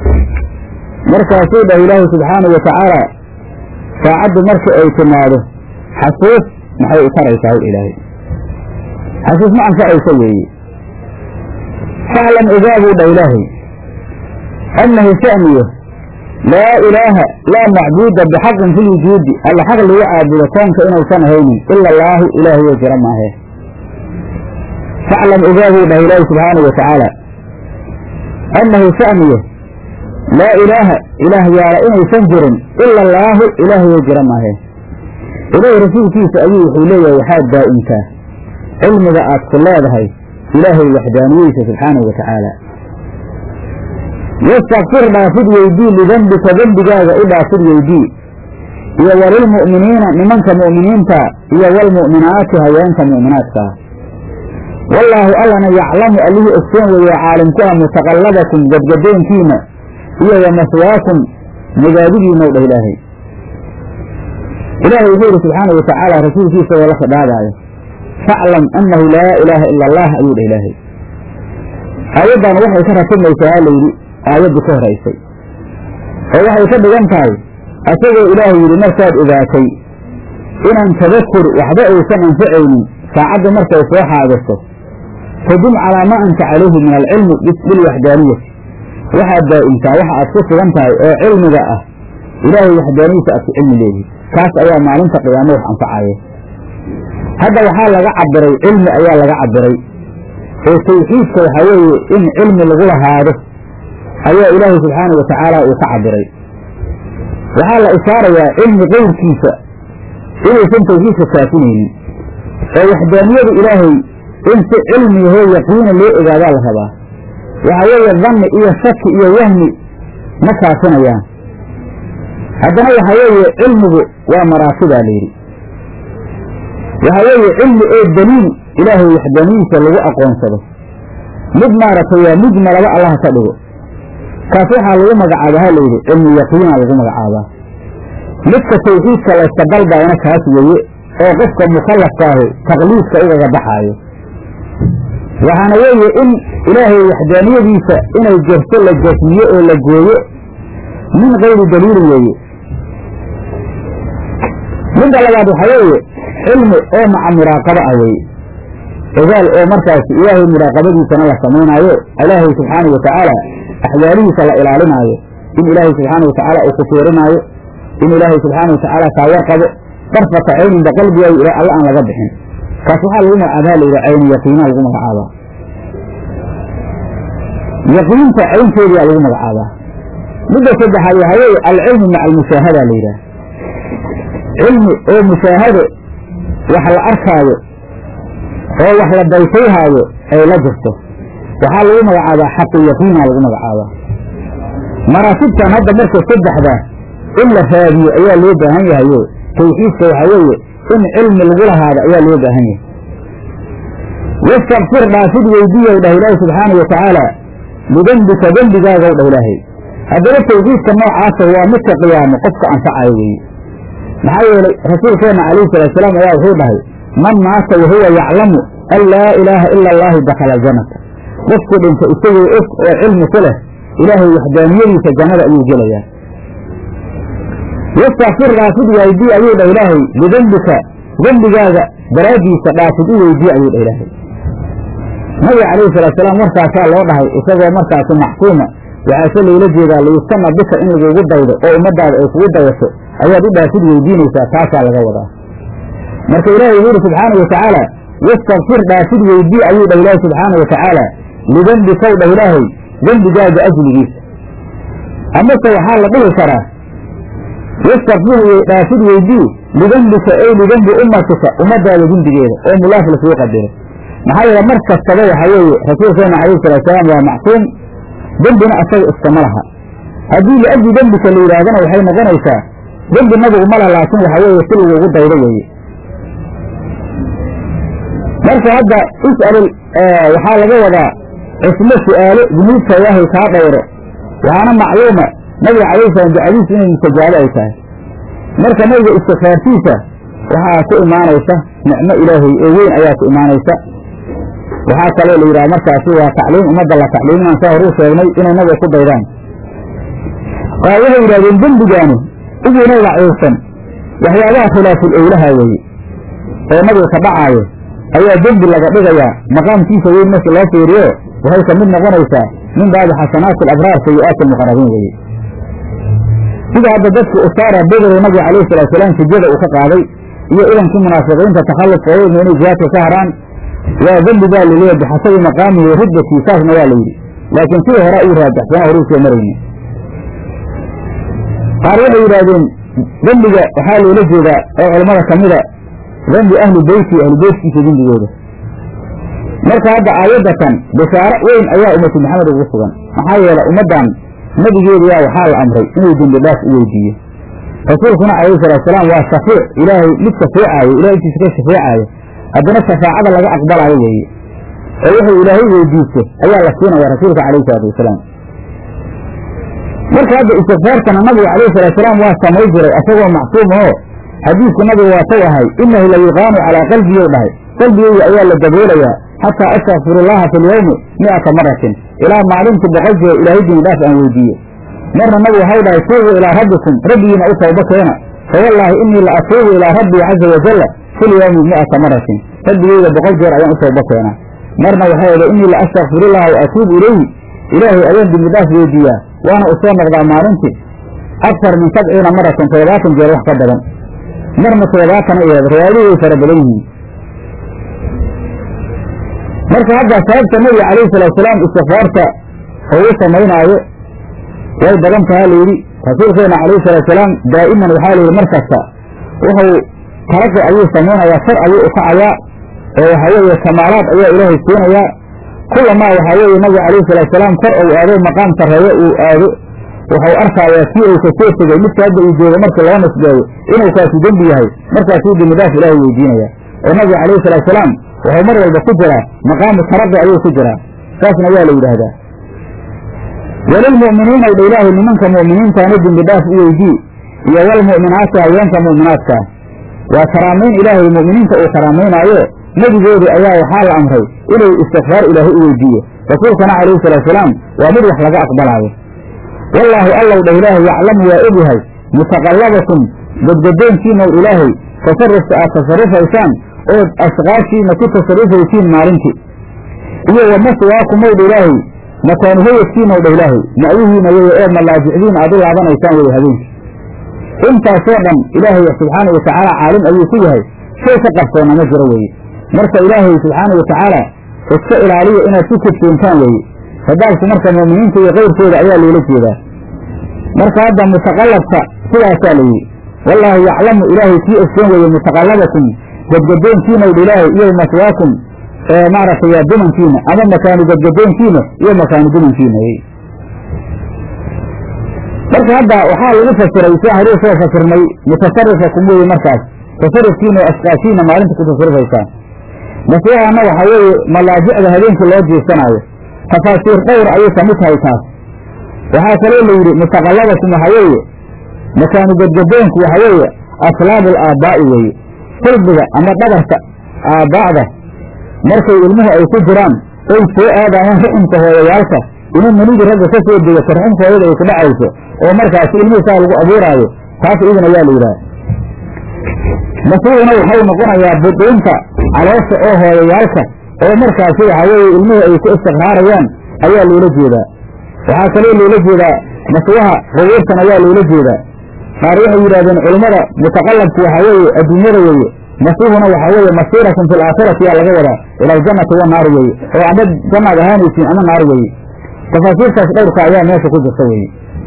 markaasuu dhahay ilaahay subxaanau watacaala saacaddu marka ay timaado xasuus maxay u taraysaa ilaahay xasuus ma anfacaysa weeye faclam ogaabuu dha ilaahay annahu sha'niyo laa ilaaha laa macbuuda bixaqin fi lwujuudi alla xaq lagu caabudo koonka inuusan ahaynin ila allaahu ilaahayoo jira maahe faclam ogaabuu dhahay ilaahay subxaanau watacaala annahu sha'niyo laa ilaaha ilaah yaala inaysan jirin ila allaahu ilaahayoo jira maahe ilaahay rasuulkiisa ayuu wuxuu leeyahay waxaad daa'imtaa cilmiga aad ku leedahay ilaahay waxdaaniyeysa subxaanahu wa tacaala wastakfir dhaafid weydii lidembika dembigaaga u dhaafid weydii iyo walilmu'miniina nimanka mu'miniinta iyo walmu'minaati haweenka mu'minaadkaa wallaahu allana yaclamu allihii ogsoon weeye caalimku ah mutaqallabakum gadgadoonkiina iyo wa maswaakum magaadigiinaw dhah ilaahay ilaahay wuxuu yidhi subxaana wa tacaala rasuulkiisa oo la khidhaabaayo faclam annahu laa ilaaha ila allah ayuu dhah ilaahay aayaddan waxay ka ratimaysaa layidhi aayaddii ka horaysay oo waxay ka dhigan tahay asagoo ilaahay yidhi markaad ogaatay inaan tadakur waxba aysan anfacaynin saacadda markay soo xaadirto fadum calaa maa anta calayhi min alcilmi bilwaxdaaniyati waxaad daa'imtaa waxa aad ku sugan tahay oo cilmiga ah ilaahay waxdaaniyisa aad ku cilmi leedihi kaas ayaa maalinta qiyaamo wax anfacaya hadda waxaa laga cabiray cilmi ayaa laga cabiray oo tawxiidka waxaa weeye in cilmi lagu lahaado ayaa ilaahay subxaana wa tacaala uu ka cabiray waxaa la ishaarayaa cilmi qeyrkiisa inuusan tawxiidka kaafinaynin oo waxdaaniyada ilaahay in si cilmiyahoo yaqiina loo ogaadaa la rabaa waxaa weeye danni iyo shaki iyo wahmi ma kaafinayaan haddana waxaa weeye cilmigu waa maraatibaa la yidhi waxaa weeye cilmi oo daliil ilaahay waxdaaniyiisa lagu aqoonsado mid maaragtay waa mujmalaba allaha ka dhigo kaas waxaa lagu magacaabaa ha layidhi cilmu yaqiina lagu magacaabaa midka tawxiidka layska dalbaayna kaas weeye oo qofka mukallafkaahu taqliidka ugaga baxaayo waxaana weeye in ilaahay waxdaaniyadiisa inay jirto la jasmiyo oo la gooyo min kayri daliilin weeye midda labaad waxaa weeye cilmi oo maca muraaqabo ah weeye ogaal oo markaas ilaahay muraaqabadiisana la samaynaayo ilaahay subxaanau watacaala axwaalihiisa la ilaalinaayo in ilaahay subxaana watacaala uu ku fiirinaayo in ilaahay subxaana watacaala kaa warqabo darfata cayninba qalbigaayo ila alla aan laga bixin kaas waxaa lagu magacaabaa la yidhaha caynu yaqiinaa lagu magacaabaa yaqiinta caynteediyaa lagu magacaabaa midda saddexaad waxaa weeye alcilmu maca almushaahada la yidhaha cilmi oo mushaahado wax la arkaayo oo wax la daytayhaayo ay la jirto waxaa lagu magacaabaa xaqu yaqiina lagu magacaabaa maraatibtan hadda marka saddexda in la raadiyo ayaa loo baahan yahayo tawxiidka waxaa weeye in cilmi lagu lahaado ayaa loo baahan yahay wastakfir dhaafid weydiiyow dhah ilaahi subxaana wa tacaala lidembika dembigaagaw dhah ilaahay haddaba tawxiidka noocaasa waa midka qiyaamo qofka anfacayo weeye maxaa yeelay rasuulkeenna calayhi salaatusalaam ayaa wuxuu dhahay man maata wahuwa yaclamu an laa ilaaha ila allaahu dakhala aljanata qofku dhinta isagoo og oo cilmi ku leh ilaahay waxdaaniyadiisa jannada ayuu gelayaa wastakfir dhaafid weydii ayuu dhah ilaahay lidembika dembigaaga daraaddiisa dhaafid u weydii ayuu dhah ilaahay nabiga calayhi salaatusalaam markaasaa loo dhahay isagoo markaasi macsuuma waxaase loola jeedaa layustana bika in lagugu daydo oo ummadaada ay kugu dayato ayaad u dhaafid weydiinaysaa taasaa laga wadaa marka ilaahay wuxuu yidhi subxaana wa tacaala wastakfir dhaafid weydii ayuu dhah ilaahay subxaana wa tacaala lidembikow dhah ilaahay dembigaaga ajligiisa amase waxaa la dhihi karaa wastakfir dhaafid weydii lidembika ey lidembi ummatika ummadaada dembigeeda oo mulaaf lasuu qadiro maxaa yeele mar kastaba waxaa weeye rasuulkeena calayhi salaatusalaam waa macsuum dembina asaga iskama laha haddii liajli dembika la yidhaahdana waxay noqonaysaa dembi nabigu ma laha laakiin waxaa weeye si lagugu daydo weeye marka hadda is'al waxaa laga wadaa cismo su'aalo dunuubta ilaahay kaa dhowro waxaana macluuma nabiga calayhi salaam ducadiisu inay mustajaabo ay tahay marka nabiga istikfaartiisa waxaa ku imaanaysa nicmo ilaahay oo weyn ayaa ku imaanaysa waxaa kaloo la yidhaha markaasi waa tacliim ummadda la tacliiminaan saa horuu sheegnay inay nabiga ku daydaan qaar waxay yidhahdeen dembigaani uguuna daciifsan waxyaabaha khilaaful owlaha weeye oo nabiga ka dhacaayo ayaa dembi laga dhigayaa maqaamkiisa weyn markii loo fiiriyo waxay ka mid noqonaysaa min baabi xasanaati alabraar sayi-aati almuqarabiin weeye sida hadda dadka usaara bedelo nabiga calayhi salaatusalaam sujada uu ka qaaday iyo idankii munaafiqiinta takhallufkooda inay jihaadka ka haraan waa dembi baa laleeya bixasabi maqaamihi wa riddatii saasna waa la yidhi laakiin sidii hore uu raajaxsanaa horuu soo marayni qaar waxay yidhaahdeen dembiga waxaa loola jeedaa oo culammada ka mida dembi ahli beyti ahli beytkiisa dembigooda marka hadda aayaddatan bishaaro weyn ayaa ummatu maxamed ugu sugan maxaa yeele ummaddan nebigeediyaa waxaa la amray inuu dembi dhaaf u weydiiyo rasuulkuna calayhi salaatusalaam waa shafiic ilaahay mid shafeecaayo ilahay intiisa ka shafeecaayo haddana shafaacada laga aqbalaayo weeye oo wuxuu ilaahay weydiisto ayaa la siinaya rasuulka calayhi salaatu wasalaam marka hadda istikfaartana nabiga calayhi salaatusalaam waa samay jiray asagoo macsuum oo xadiidku nabiga waa taw ahay inahu la yuqaanu calaa qalbiyow dhahay qalbigeyga ayaa la daboolayaa xataa astakfirullaha fi lyawmi mi'ata maratin ilaa maalintii boqol jeer ilaahay dini dhaaf aan weydiiyo marna nabigu waxau dhahay tuubuu ilaa rabbikum rabbigiina u tawba keena fawallaahi inii la atuubu ilaa rabbii caza wajalla fi lyawmi mi'ata maratin rabbigeyga boqol jeer ayaan u tawba keenaa marna waxay odha inii la astakfirullaha wa atuubu ilayhi ilaahay ayaan dembi dhaaf weydiiyaa waana u soo noqdaa maalintii aktar min sabciina maratan toddobaatan jeer wax ka badan marna toddobaatana eed riwaayadii way fara badan yihiin marka hadda sababta nabiga calayhi salaatusalaam istikfaarta oo u samaynaayo way badan tahaa layidhi rasuulkeena calayhi salaatusalaam daa'iman waxaa layidhi mar kasta wuxuu taraqi ayuu samaynayaa shar ayuu ukacayaa oo waxaa weeye kamaalaad ayaa ilaahay siinayaa kulamaa waxaa weeye nabiga calayhi salaatusalaam kor ou aado maqaam sarreeyo uu aado wuxuu arkaayaa kii uu ka soo tegey midka hadda uu joogo markii loo nisbeeyo inuu kaasi dembi yahay markaasuu dembi dhaaf ilaahay weydiinaya oo nabiga calayhi salaatusalaam wuxuu mar walba ku jiraa maqaamu taraqi ayuu ku jiraa saasna waa la yidhaahdaa walilmu'miniina dha ilaahay nimanka mu'miniintaana dembi dhaaf u weydii iyo walmu'minaati haweenka mu'minaadkaa waa karaamayn ilaahay mu'miniinta uu karaamaynaayo nebigoodii ayaa waxaa la amray inuu istikfaar ilaahay u weydiiyo rasuulkana calayhi salaatusalaam waa mid wax laga aqbalaayo wallaahu allow dha ilaahay yaclamu waa ogyahay mutaqallabakum gadgadoonkiina w ilaahay tasarufka aad tasarufaysaan ood ashqaashiina ku tasarufaysiin maalintii iyo wamaswaakumow dha ilaahay makaanu hayadkiinaw dha ilaahay ma'yihiina weye oo malaajicdiin aad u laabanaysaan weye habeenkii intaasoo dhan ilaahay subxaana watacaala caalim ayuu ku yahay shay ka qarsoona ma jiro weeye marka ilaahay subxaana watacaala iska ilaaliya inaad ku kudsoontaan weeye hadaabku marka mu'miniinta iyo kayrkooda ayaa loola jeedaa marka hadda mutaqallabka sidaasaa la yidhi wallaahu yaclamu ilaahay kii ogsoon weeye mutaqallabakum gadgadoonkiinaw dha ilaahay iyo maswaakum maaragtay dumankiina ama makaanu gadgadoonkiina iyo makaanu dumankiina marka hadda waxaa lagu fasiray si horuu soo fasirnay mutasarifakum weye markaas tasarufkiina oo asqaashiina maalinta ku tasarufaysaan maswahana waxaa weeye malaajicda habeenkii loo jiifsanaayo tafaasiir dhowr ayay kamid tahay taas waxaa kaloo la yidhi mutaqallabakum waxaa weeye makaanu gadgadoonku waxaa weeye aslaabu alaabaa'i weeye silbiga ama dhabarka aabbaa'da markay ilmuhu ay ku jiraan oy soo aadayaan ruxumka hooyayaalka ina manidii ragga ka soo degato ruxumka hooyada ay ku dhacayso oo markaasi ilmihii saa lagu abuuraayo taas idin ayaa la yidhaha masuuguna waxau noqonayaa buduunta caloosha oo hooyayaalka oo markaasi waxaa weeye ilmihii ay ku istiqraarayaan ayaa loola jeedaa waxaa kaloo loola jeedaa maswaha qubuurtan ayaa loola jeedaa qaar waxay yidhahdeen culummada mutaqallabku waxaa weeye adduunyada weeye masuuhuna waxaa weeye masiiratun fi laakhirati yaa laga wadaa ila aljannati wanaari weeye oo ama jannaad ahaanaysiin ama naar weeye tafaasiirtaas dhowrka ayaa meesha ku jirta weeye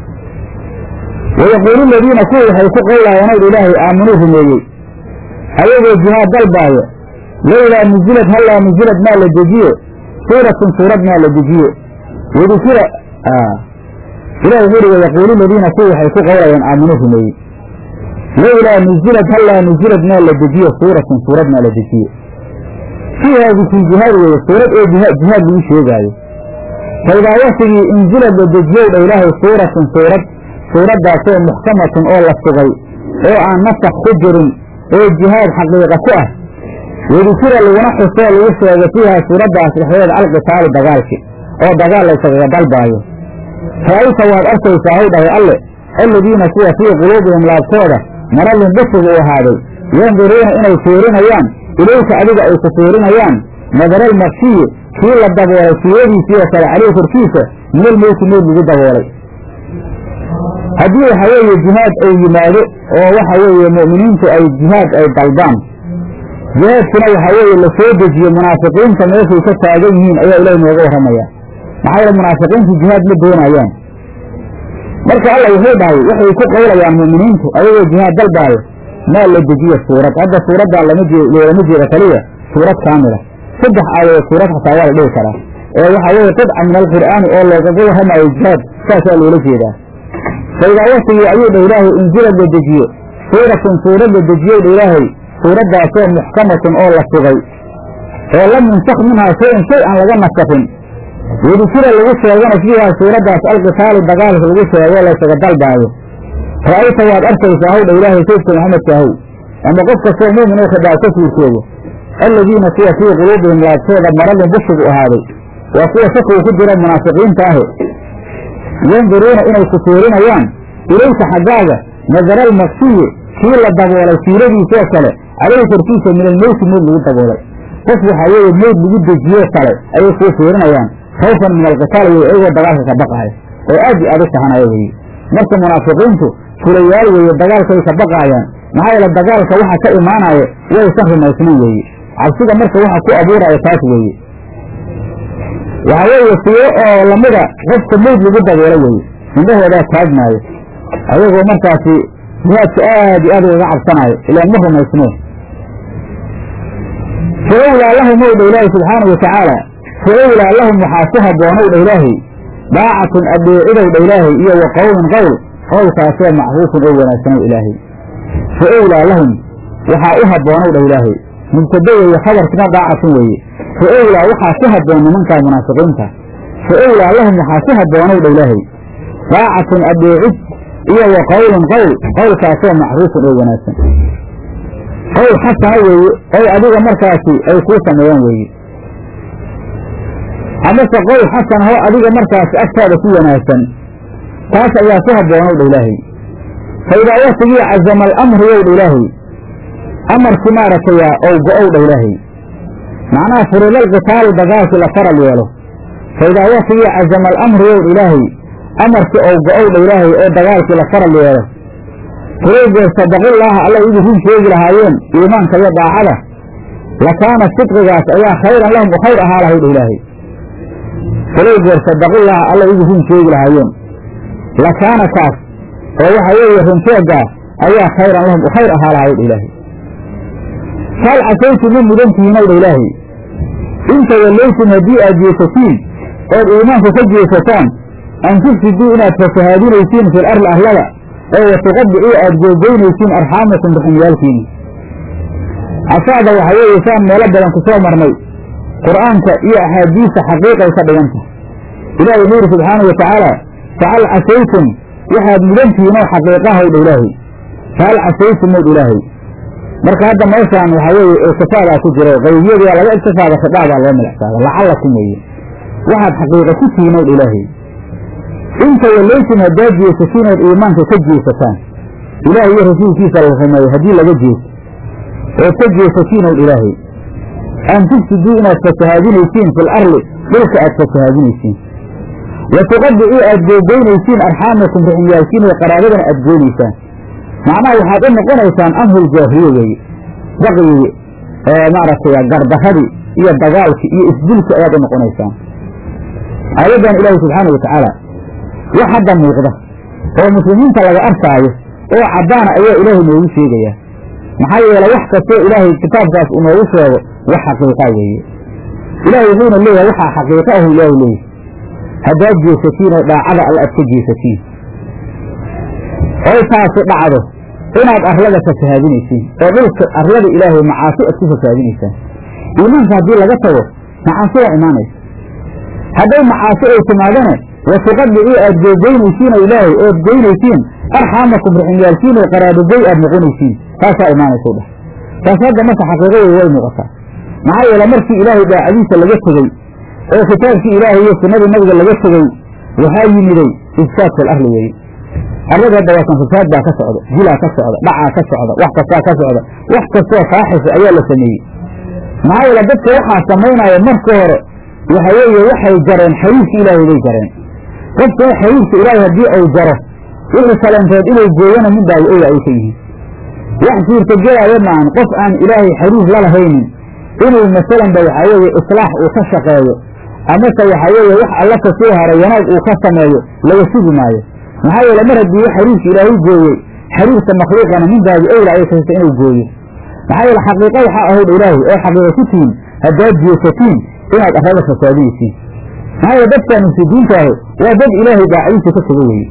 wayaquulu ladiina kuwa waxay ku qowlaayeen ow ilaahay aaminuu rumeeyey ayagoo jihaad dalbaayo lowlaa nuzilad hallaa nuzilad maa la dejiyo suuratun suurad maa la dejiyo wadukira ilahi wuxuu uhi wayaquulu ladiina kuwa waxay ku qowlayeen aaminuu rumeeyey lowlaa nuzilad hallaa nuzilad maa la dejiyo suuratun suurad maa la dejiyo fiiha dikri jihaad weeye suurad oo jihaad lagu sheegaayo faidaa waktigii inzilad la dejiyow dha ilaahay suuratun suurad suuraddaasoo muxkamatun oo la sugay oo aan nasakh ku jirin oo jihaad xaqiiqa ku ah wadukira laguna xusoo lagu sheego fiiha suuraddaas dhexdeeda alqitaali dagaalki oo dagaal layskaga dalbaayo ra'ayta waad arkaysaa haw dhahay alle alladiina kuwa fii quluubihim laabtooda maradun busigu u ahaaday yanduruuna inay fiirinayaan ilayka adiga ay ku fiirinayaan nadaral makshiyi kii la daboolay fiiradiisii oo kale caleyh korkiisa minal mowti mood lagu daboolay haddii waxa weeye jihaad ay yimaado oo waxa weeye mu'miniintu ay jihaad ay dalbaan jihaadkuna waxaa weeye la soo dejiyo munaafiqiinta meeshay ka taagan yihiin ayaa ilahi nooga warramaya maxaa yeele munaafiqiintu jihaad ma doonayaan marka alla wuxuu dhahay waxay ku qowlayaan mu'miniintu ayagoo jihaad dalbaayo maa la dejiyo suurad hadda suuraddaa lama jee loolama jeeda kaliya suurad kaamila saddex aayadood suurad xataa waa la dhihi karaa ee waxaa weeye qidca min alqur'aani oo loogaga warramayo jihaad saasaa loola jeedaa faidaa waktigii ayuu dha ilaahay inzilad la dejiyo suuratun suurad la dejiyow dha ilaahay suuraddaasoo muxkamatun oo la sugay oo lam yunsakh minhaa shay-un shay aan laga nasakhin wadukira lagu sheegana fiihaa suuraddaas alqitaali dagaalka lagu sheego laysaga dalbaayo ra'ayta waad arkaysaa hawdha ilaahay saydka maxamedka ahow ama qof kastoo muumin oo khadaab ka fiirsoogo alladiina kuwa fii quluubihim laabtooda maradun bushigu ahaaday waa kuwa shakigu ku jira munaafiqiinta ahe yanduruuna inay ku fiirinayaan ilayka xaggaaga nadaral maksiyi kii la daboolay fiiradiisoo kale caleyhi korkiisa min almowti mood lagu daboolay qof waxaa weeye mood lagu dejiyoo kale ayay kuu fiirinayaan khawfan min alqitaal weye iyagoo dagaalka ka baqaaya oo aad i aad u tahanaya weye marka munaafiqiintu fulayaal weeye dagaalkay ka baqaayaan maxaa yeele dagaalka waxa ka imaanaya waysan rumaysnayn weeye cabsida marka waxa ku abuuraya taas weeye waxaa weeye fiiro oo lamida qofka moyd lagu daboolo weeye indhahoodaa taagmaayo ayagoo markaasi jihaadka aad iyo aad ugaga cabsanaayo ilaan ma rumaysneen faowlaa lahum ow dha ilaahi subxaana wa tacaala faowlaa lahum waxaa ku habboonow dha ilaahay daacatun addeecidow dha ilaahay iyo wa qowlun qowl qowlkaasoo macruufun oo wanaagsanow ilaahay fa owlaa lahum waxaa u habboonow dha ilaahay mubtada weeye khabarkina daacatun weeye fa owlaa waxaa ku habboon nimankaa munaafiqiinta fa owlaa lahum waxaa ku habboonow dha ilaahay daacatun adeecid iyo wa qowlun qowl qowlkaasoo macruufun oo wanaagsan qowl xasana weeye oy adiga markaasi ay kuu sameeyaan weeye amase qowl xasan oo adiga markaasi agtaada ku wanaagsan taas ayaa ku habboonow dha ilaahay fa idaa watigii cazama alamru yow dha ilaahay amarkii maaragtaya ow go-ow dha ilaahay macnaha furilal qitaalu dagaalkii la faral yeelo fa idaa watigii cazama alamru yow dha ilaahay amarkii ow go-ow dha ilaahay oo dagaalkii la faral yeelo fulaygeer sadaqullaaha alla igu run sheegi lahaayeen iimaanka iyo daacada lakaana sidqigaas ayaa khayran lahum u khayr ahaa lahay dha ilaahay fulaygeer sadaqullaaha alla igu run sheegi lahaayeen lakaana kaas oo waxa weeye runsheegaa ayaa khayran lahum u khayr ahaa lahay dha ilaahay faal casaytu ma mudantihiinow dha ilaahay inta wallaytum haddii aad jeesatiin ood iimaanka ka jeesataan an tufsiduu inaad fasahaadinaysiin fil arli arlada oo watuqadicuu aad googoynaysiin arxaamakum raximyaalkiina casaada waxa weeye saan meelo badan ku soo marnay qur'aanka iyo axaadiista xaqiiqay ka dhiganta ilahi wuxuu yidhi subxaanau watacaala fahal casaytum waxaad mudantihiinoo xaqiiqahaw dha ilaahay fahal casaytum mowd ilaahay marka hadda meeshaan waxaa weeye iltifaadaa ku jiro qaybiyadaa laga iltifaada khidaadaa loo milacsaada lacallakum weeye waxaad xaqiiqa ku tihiin ow dha ilaahay inta wallaytum haddaad jeesatiin ood iimaanka ka jeesataan ilaah iyo rasuulkiisa la rumeeyo haddii laga jeeso ood ka jeesatiin ow ilaahay an tufsiduu inaad fasahaadinaysiin fil arli dhulka aad fasahaadinaysiin wa tuqadicuu aad googoynaysiin arxaamakum raximyaalkiin iyo qaraabadana aad goonaysaan macnaha waxaad u noqonaysaan amrul jaahiliye weeye baqyigi maaragtay gardaradii iyo dagaalkii iyo isdilkii ayaad u noqonaysaan aayaddan ilaahi subxaana watacaala wax hadda muuqda oo muslimiinta laga arkaayo oo caddaana ayaa ilaahay noogu sheegayaa maxaa yeele wax kastoo ilaahay kitaabkaas uu noogu sheego wax xaqiiqa weeye ilaahay wuxuuna leeyahay waxaa xaqiiqa ahu ilaahay leeyahy haddaad jeesatiin oo dhaacada alla aad ka jeesatiin oy taasi dhacdo inaad arlada fasahaadinaysiin oo dhulka arlada ilaahay macaasi aad ku fasahaadinaysaan iimaanka haddii laga tago macaasi waa imaanaysa hadday macaasi ay timaadane watuqadicuu aad googoynaysiin oo ilaahay ood goynaysiin arxaamakum raximyaalkiin oo qaraabogoy aad noqonaysiin taasaa imaanaysa dheh taas hadda marka xaqiiqadeeda way muuqataa maxaa yeele markii ilaahay daacadiisa laga tegey oo kitaabkii ilaahay iyo sunnadii nabiga laga tegey waxaa yimiday ifsaad fil arli weeye arlada hadda waa kan fasaad baa ka socda jilaa ka socda dhacaa ka socda wax kastaa ka socda wax kastoo faaxisa ayaa la sameeyey maxaa yeele dadka waxaa samaynaya marka hore waxa weeye waxay jareen xariirka ilaahay bay jareen qofka xariirka ilaahay haddii ay jaro wixii kaleenteed inay gooyana midbaayo oga ay ka yihiin wax suurtagelaayo maahan qof aan ilaahay xariir la lahaynin inuu masalanba waxaa weeye islaax uu ka shaqeeyo amase waxaa weeye wax alla ka soo haray wanaag uu ka sameeyo laga sugi maayo maxaa yeele mar haddii xariirka ilaahay gooyey xariirka makhluuqana midbaayo owla ay kasta inuu gooyo maxaa yeele xaqiiqa waxaa ahowdha ilaahay oo xaqiiqa ku tihiin haddaad jeesatiin inaad arlada fasaadinaysiin maxaa yeele dadka mufsidiinta ahi waa dad ilaahay daacadiisa ka tago weeye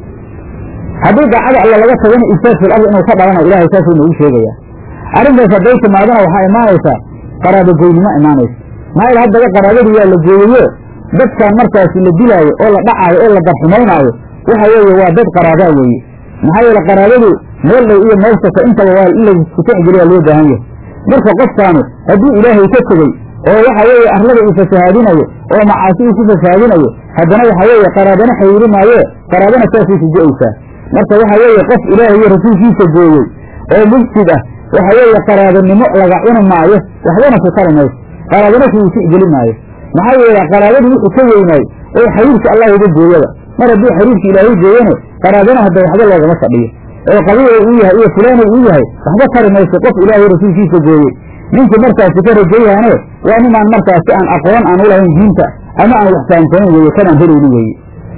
haddii daacada alla laga tagana ifsaad fil ardi inuu ka dhalana ilahay saasuu noogu sheegayaa arrintaas hadday timaadana waxaa imaanaysaa qaraabogoynimo imaanaysa maxaa yeele haddaba qaraabadii waa la gooyayo dadkan markaasi la dilaayo oo la dhacaayo oo la darxumaynaayo waxa weeye waa dad qaraabaa weeye maxaa yeele qaraabadu meel dhow iyo meel soko intaba waa in laisku texgeliyaa loo baahan yahay marka qofkaanu haddii ilaahay ka tegey oo waxa weeye arlada uu fasahaadinayo oo macaasi uu ku fasahaadinayo haddana waxa weeye qaraabana xayiri maaye qaraabana saasay ku go-aysaa marka waxa weeye qof ilaahay iyo rasuulkiisa gooyey oo mufsid ah waxa weeye qaraabanimo laga cuni maayo waxbana ku tari mayso qaraabana kuuu tixgeli maayo maxaa yeele qaraabadu wuxuu ka weynaay oo xariirka allah uga gooyada mar haddii xariirka ilaahay gooyane qaraabana hadda waxba loogama fadhiyo oo qabiila uu yahay iyo fulaana uu yahay waxba tari mayso qof ilaahay rasuulkiisa gooyey ninkii markaasi ka rajayaane waa ninaan markaasi aan aqoon aan ulahayn diinta ama aan wax fahamsanayn weeye kanaan helayni weeye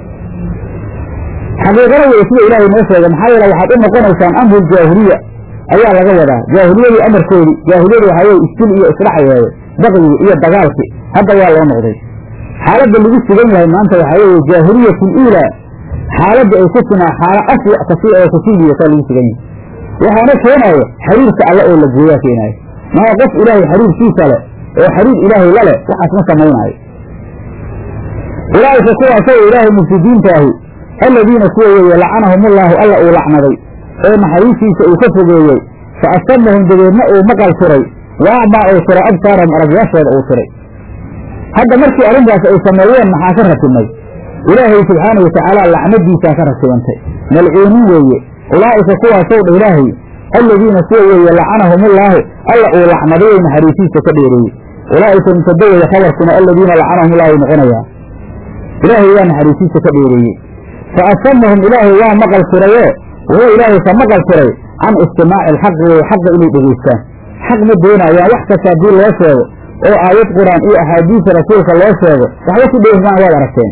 xaqiiqada weye sida ilaahay noo sheegay maxaa yeele waxaad u noqonaysaan amru jaahiliya ayaa laga wadaa jaahiliyadii amarkoodii jaahiliyadu waxaa weye isdil iyo isdhaxyeede baqyigi iyo dagaalki hadda waa loo noqday xaaladda lagu sugan yahay maanta waxaa weeye jaahiliyatu uulaa xaaladda ay ku sugnaa xaalo aswa kasi oo kasii liidataa lagu sugan yahay waxaana keenaayo xariirka alle oo la gooyaa keenaayo maa qof ilaahay xariirkiisa leh oo xariir ilaahay la leh waxaas ma samaynaayo ulaa'ika kuwaasoo ilaahay mufsidiinta ahi alladiina kuwa weeye lacanahumullaahu alla uu lacnaday oo naxariistiisa uu ka fogeeyey fa asamahum dabeedna uu maqal tiray wa acmaa uu tiray absaarahum aragyaashooda uu tiray hadda markii arrintaas ay sameeyeen maxaa ka ratibnay ilaahay subxaana watacaala lacnadiisaa ka ratibantay malcuuniin weeye ulaa'ika kuwaasow dha ilaahay alladiina kuwa weeye lacanahumullaahu alla uu lacnaday oo naxariisiisa ka dheereeyey ulaa'ika mutadawaya khabarkuna alladiina lacanahumullahu noqonayaa ilaahay waa naxariisiisa ka dheereeyey fa asamahum ilaahay waa maqal tirayoo wuxuu ilaahay ka maqal tiray can istimaaci alxaqi wey xaqa inay dhegaystaan xaq ma doonayaan wax kasta haddii loo sheego oo aayad qur-aan iyo axaadiisa rasuulka loo sheego waxba ku dheehmaan waad aragteen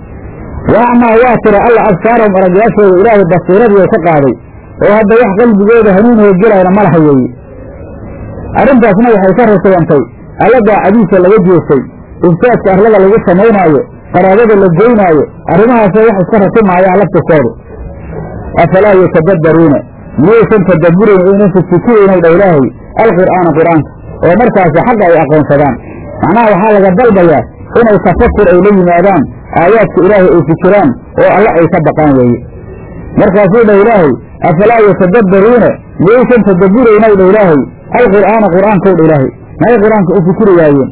wa acmaa waa tira alla absaarahum aragyaashooda ilaahay basiiradii ka qaaday oo hadda wax qalbigooda hanuunoo gelayna ma laha weeye arrintaasna waxay ka rasabantay alla daacadiisa laga jeestay ifsaadka arlada lagu samaynaayo qaraabada la goynaayo arrimahaasoo wax iska ratimaayaan laftirkoodu afalaa yatadabbaruuna miyaysan tadabburayn oynan fifikiraynow dha ilaahay alqur'aana qur'aanka oo markaasi xagga ay aqoonsadaan macnaha waxaa laga dalbayaa inay tafakur ay la yimaadaan aayaadka ilaahay ay fikiraan oo alle ay ka baqaan weeye markaasuu dha ilaahay afalaa yatadabbaruuna miyaysan tadabburaynw dha ilaahay alqur'aana qur'aankow dha ilaahay may qur-aanka u fikiri waayeen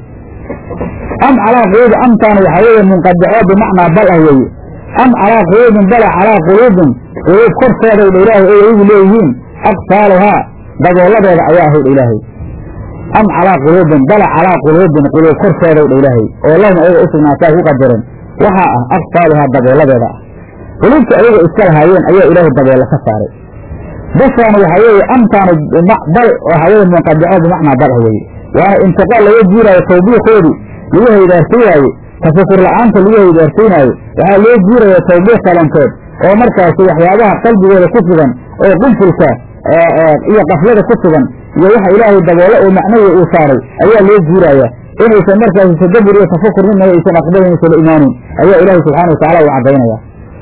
am calaa quluubi amtaan waxaa weeye munqadicoo bimacnaa bal ah weeye am calaa quluubin bala calaa quluubin quluub korkooday dha ilaahay ay igu leeyihiin aqfaaluhaa dabooladeeda ayaa ahay dha ilaahay am calaa quluubin bala calaa quluubin quluub korkooday dha ilaahay oo lahum ayaga u sugnaataa ku qadaran waxaa ah aqfaaluhaa dabooladeeda ah quluubta ayaga iska lahaayeen ayaa ilaahay daboolo ka saaray bashaana waxaa weeye amtaanu bal waxaa weye munqadico bimacnaa bal ah weeye waana intiqaal laga jiiraayo tawbiiqoodii lagu haydaarsaynaaye tafakur la'aanta lagu haydaarsaynaayo waxaa loo jiiraya tawbiiq kalantood oo markaasi waxyaabaha qalbigooda ku sugan oo qunfulka iyo qaflada ku sugan iyo waxa ilaahay daboolo oo macnawiga uu saaray ayaa loo jiiraya inaysan markaasi tadabbur iyo tafakur midnaba aysan aqbalin aysan la imaanin ayaa ilaahay subxana watacala uu caddaynaya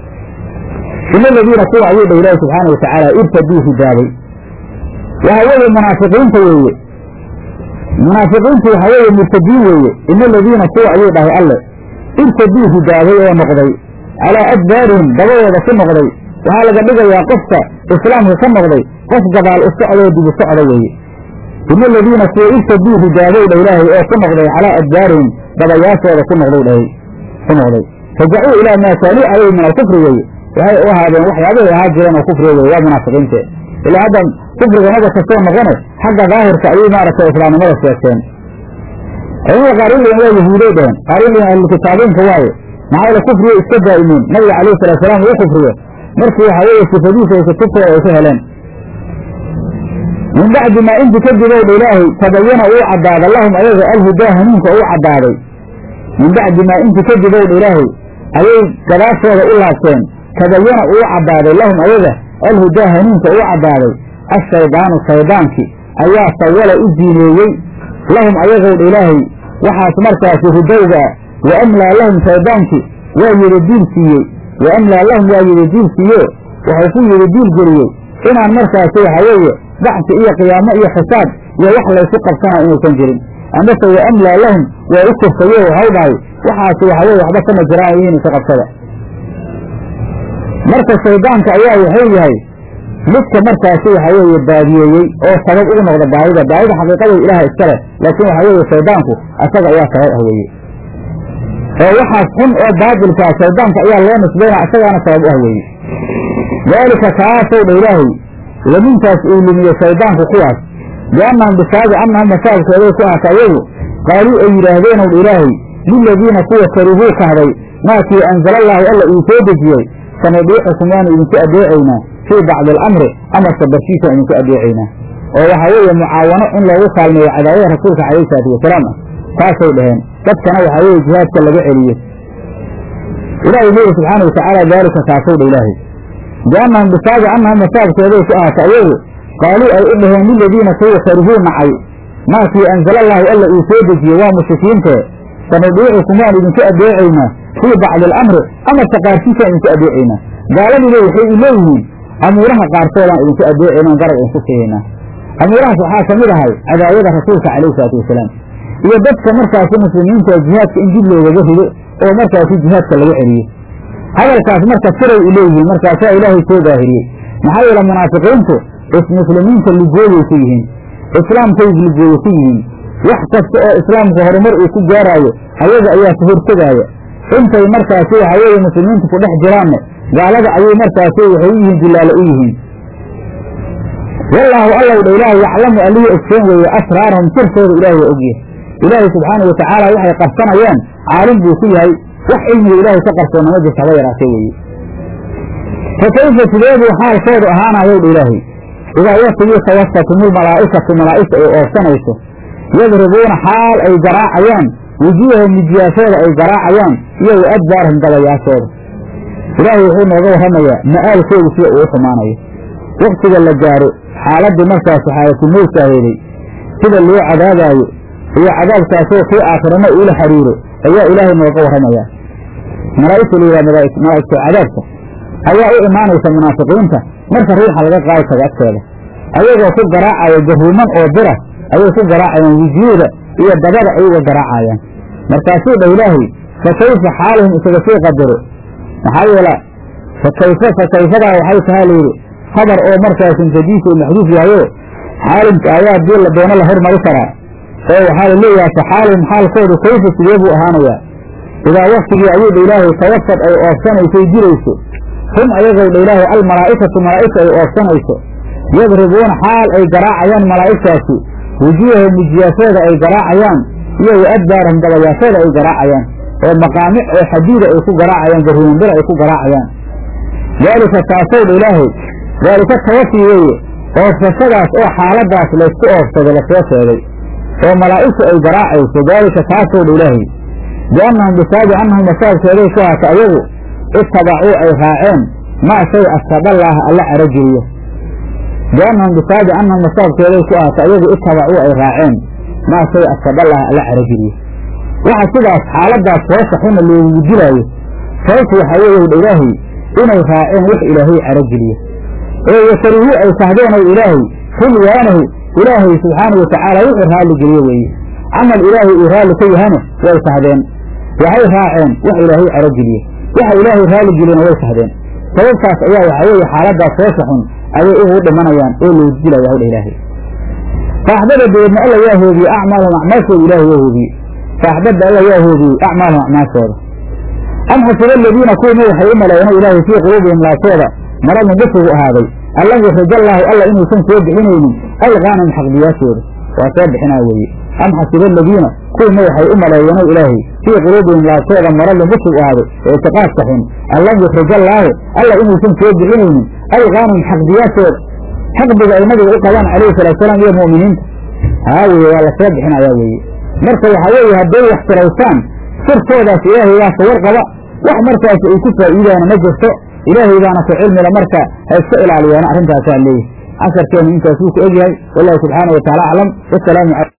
ina aladiina kuwa ayuu dha ilaahi subxaana watacaala irtaduu hidaabay waxa weeye munaafiqiinta weeye munaafiqiintu waxaa weeye murtadiin weeye ina aladiina kuwa ayuu dhahay alle irtaduu hidaabay oo noqday calaa adbaarihim dabadooda ku noqday waxaa laga dhigayaa qofka islaamka ka noqday qof gadaal u socdoo dibu socda weeye ina aladiina kuwa irtaduu hidaabay dha ilaahay oo ku noqday calaa adbaarihim dabayaashooda ku noqday dhahay ku noqday rajacuu ilaa maa kaanuu calayhi min alkufri weeye waxay u ahaadeen waxyaabahay ahaa jireen oo kufriga weye waa munaafiqiinte ilaa hadda kufriga maba kastoo noqone xagga daahirka ayay maaragtay islaamnimada sheegteen culamada qaariliin waa yahuuday dheheen qaariliin ahlukitaabiinka waaye maxaa yale kufriga iska daa'imiin nabiga calayhi salatu salaam uu kufriyo markii waxaa weeye sifadiisa ay kutubtooda ay ka heleen min bacdi maa inti kadib ow dha ilaahay tabayana uu caddaada lahum ayaga alhudaa hanuunka uu caddaaday min bacdi maa inti kadib ow dha ilaahay ayay gadaashooda u laabteen tabayana uu caddaaday lahum ayaga alhudaa hanuunka uu caddaaday ashaydaanu shaydaankii ayaa sawala u diineeyey lahum ayagowdha ilaahay waxaas markaasi hudowga wa amlaa lahum shaydaankii waa yidi diil siiyey wa amlaa lahum waa yidi diil siiyo wuxuu ku yidi diil geliyey inaan markaasi waxa weeye bacsi iyo qiyaamo iyo xisaab iyo wax laysu qabsanaa inuusan jirin amase wa amlaa lahum waa u korsayo waxau dhahay waxaasi waxa weye waxba kama jiraan ihiin isa qabsada marka shaydaanka ayaa wuxuu yahay midka markaasi waxa weeye baadiyeeyey oo sabab ugu noqda baadida baadida xaqiiqada ilaaha iska leh laakiin waxa weeye shaydaanku asaga ayaa sabab ah weeye oo waxaas xun oo baadilkaa shaydaanka ayaa loo nisbaynaa isagaana sabab u ah weeye daalika kaasow dha ilaahay lamintaas uu lumiye shaydaanku kuwaas biannahum bisaabi annahum masaabkooday ku ahata ayagu qaaluu ay yidhaahdeenow dha ilaahay liladiina kuwa karihuu kahday maakii anzala allaahu alla uu soo dejiyey sanadiixukum waanu idinku adeecaynaa fii bacdi alamri amarka barshiisaan idinku adeecaynaa oo waxaa weeye mucaawano in loogu kaalmeeyo cadaawada rasuulka calayhi salaatu wasalaam ah taasay dhaheen dadkana waxaa weeye jihaadka laga celiyo ilaahay leeyi subxaana watacaala daalika kaasow dha ilaahay biannahum bisaabi annahum masaabkooday ku ahata ayagu qaaluu ay u dhaheen liladiina kuwa karihuu nacay maakii anzala allaahu alla uu soo dejiyey waa mushrikiintee sanadiicukum waan idinku adeecaynaa fii bacdi alamri amarka qaarkiisaan idinku adeecaynaa gaaladiiba waxay u leeyihiin amuuraha qaarkoodaan idinku adeecayna garab idinku siihaynaa amuurahaas waxaa ka mid ahay cadaawada rasuulka calayhi salaatu wasalaam iyo dadka markaasi muslimiinta jihaadka in dib loogaga rido oo markaasi jihaadka laga celiyo hadalkaas marka siray u leeyihiin markaasaa ilaahay soo daahiriyey maxaa yeele munaafiqiintu muslimiinta ligooyay ku yihiin islaamkay ligooye ku yihiin wax kasta oo islaamka horumar uu ku gaaraayo ayaga ayaa ka hortegaaya intay markaasi waxa weeye muslimiintu ku dhex jiraanne gaalada ayay markaasi waxay u yihiin dilaalo u yihiin wallaahu allow dha ilaahay yaclamu allihii ogsoon weeye asraarahum sirtooda ilaahay waa ogyahay ilaahay subxaanau watacaala waxay qarsanayaan caalim buu ku yahay wax cilmiga ilaahay ka qarsoonna ma jirta haba yaraatee weeye fa kayfa sideebuu xaalkoodu ahaanayow dha ilaahay idaa waktigii tawafatumul malaa'ikatu malaa'igta ay oobsanayso yadribuuna xaal ay garaacayaan wujuuhahum mijiyaashooda ay garaacayaan iyo wa adbaarahum dabayaashooda ilaahay wuxuu nooga warramayaa ma'aalkoodu sida uu u xumaanayo waktiga la gaaro xaaladdii markaasi xaalatumowtaaheeday sida loo cadaabaayo iyo cadaabkaasoo kii aakhirana uula xiriiro ayaa ilaahay nooga warramayaa malaa'igta la yidhaha malaa'igta cadaabka ayaa u imaanaysa munaafiqiinta marka ruuxa laga qaadi tago agteeda ayagoo ku garaacaya garuuman oo bira ayay ku garaacayaan wujuuda iyo dabada ayaga garaacayaan markaasuu dha ilaahay fa kayfa xaaluhum isaga sii qadaro maxaa yeela fa kayfa fa kayfadaa waxay tahaa layidhi khabar oo markaas mutadiis oo maxduuf yahayo xaalimka ayaa dii la doono la hormari karaa oo waxaa la leeyahay fa xaaluhum xaalkoodu kayfa sidee buu ahaanayaa idaa waktigii ayuu dha ilaahay tawafad ay oofsanaysay dirayso hum ayagow dha ilaahay almalaa'ikatu malaa'igta ay oofsanayso yadribuuna xaal ay garaacayaan malaa'igtaasi wujuuhahum mijiyaashooda ay garaacayaan iyo wa adbaarahum dabayaashooda ay garaacayaan oo maqaamic oo xadiida ay ku garaacayaan garuumanbira ay ku garaacayaan daalika taasow dha ilaahay daalika tawafi weeye oofsashadaas oo xaaladaas laysku oofsado lasoo sheegay oo malaa'igtu ay garaacayso daalika taasow dha ilaahay biannahum bisaabi annahum masaabkeeday ku haata ayagu ittabacuu ay raaceen maa shay asqadallaaha alla carageliyo biannahum bisaabi annahum masaabkeeday ku ahaato ayagu ittabacuu ay raaceen maa shay asqadallaaha alla carageliyo waxa sidaas xaaladaas hoosha xuna loogu dilaayo sababtu waxaa weeye dha ilaahay inay raaceen wax ilaahay carageliyo oo yakarihuu ay sahdeen ow ilaahay xulwaanahu ilaahay subxaanau watacaala wuxuu raalli geliye weeye camal ilaahay uu raalli ka yahana way sahdeen waxay raaceen wax ilaahay carageliye waxa ilaahay raalli geliyena way sahdeen sababtaas ayaa waxaa weeye xaaladaas hoosha xun ayay ugu dhimanayaan oo loogu dilaya hawdha ilaahay faaxbada dabeedna alla yaa hoobiyey acmaalahum acmaashooda ilaahay waa hoobiyey faaxbada alla yaa hoobiyey acmaalahum acmaashooda am xasiba aladiina kuwima waxay u maleeyeen ilaahay fii quluubihim laabtooda maradun bufigu ahaaday allam yuxrijallaahu alla inuusan soo bixinaynin alqaanam xaqdiyaashooda waa soo bixinaa weeye am xasiba aladiina kuwima waxay u maleeyeen ilaahay fii quluubihim laabtooda maradun bufigu ahaaday ee itiqaadka xun allam yuxrijallaahu alla inuusan soo bixinaynin alqaanam xaqdiyaashooda xaqdiga ay nabiga u qabaan calayhi salaatusalaam iyo mu'miniinta haa weye waa la soo bixinayaa weeye marka waxaa weeye hadday wax tiraysaan sirtoodaas ilaahaygaasa warqaba wax markaas ay ku faa'iidaana ma jirto ilaahay baana ku cilmila marka ha iska ilaaliyaana arrintaasaa leeyahay casharkeenu intaas wuu ku egyahay wallahu subxaana wa taala aclam wasalaamu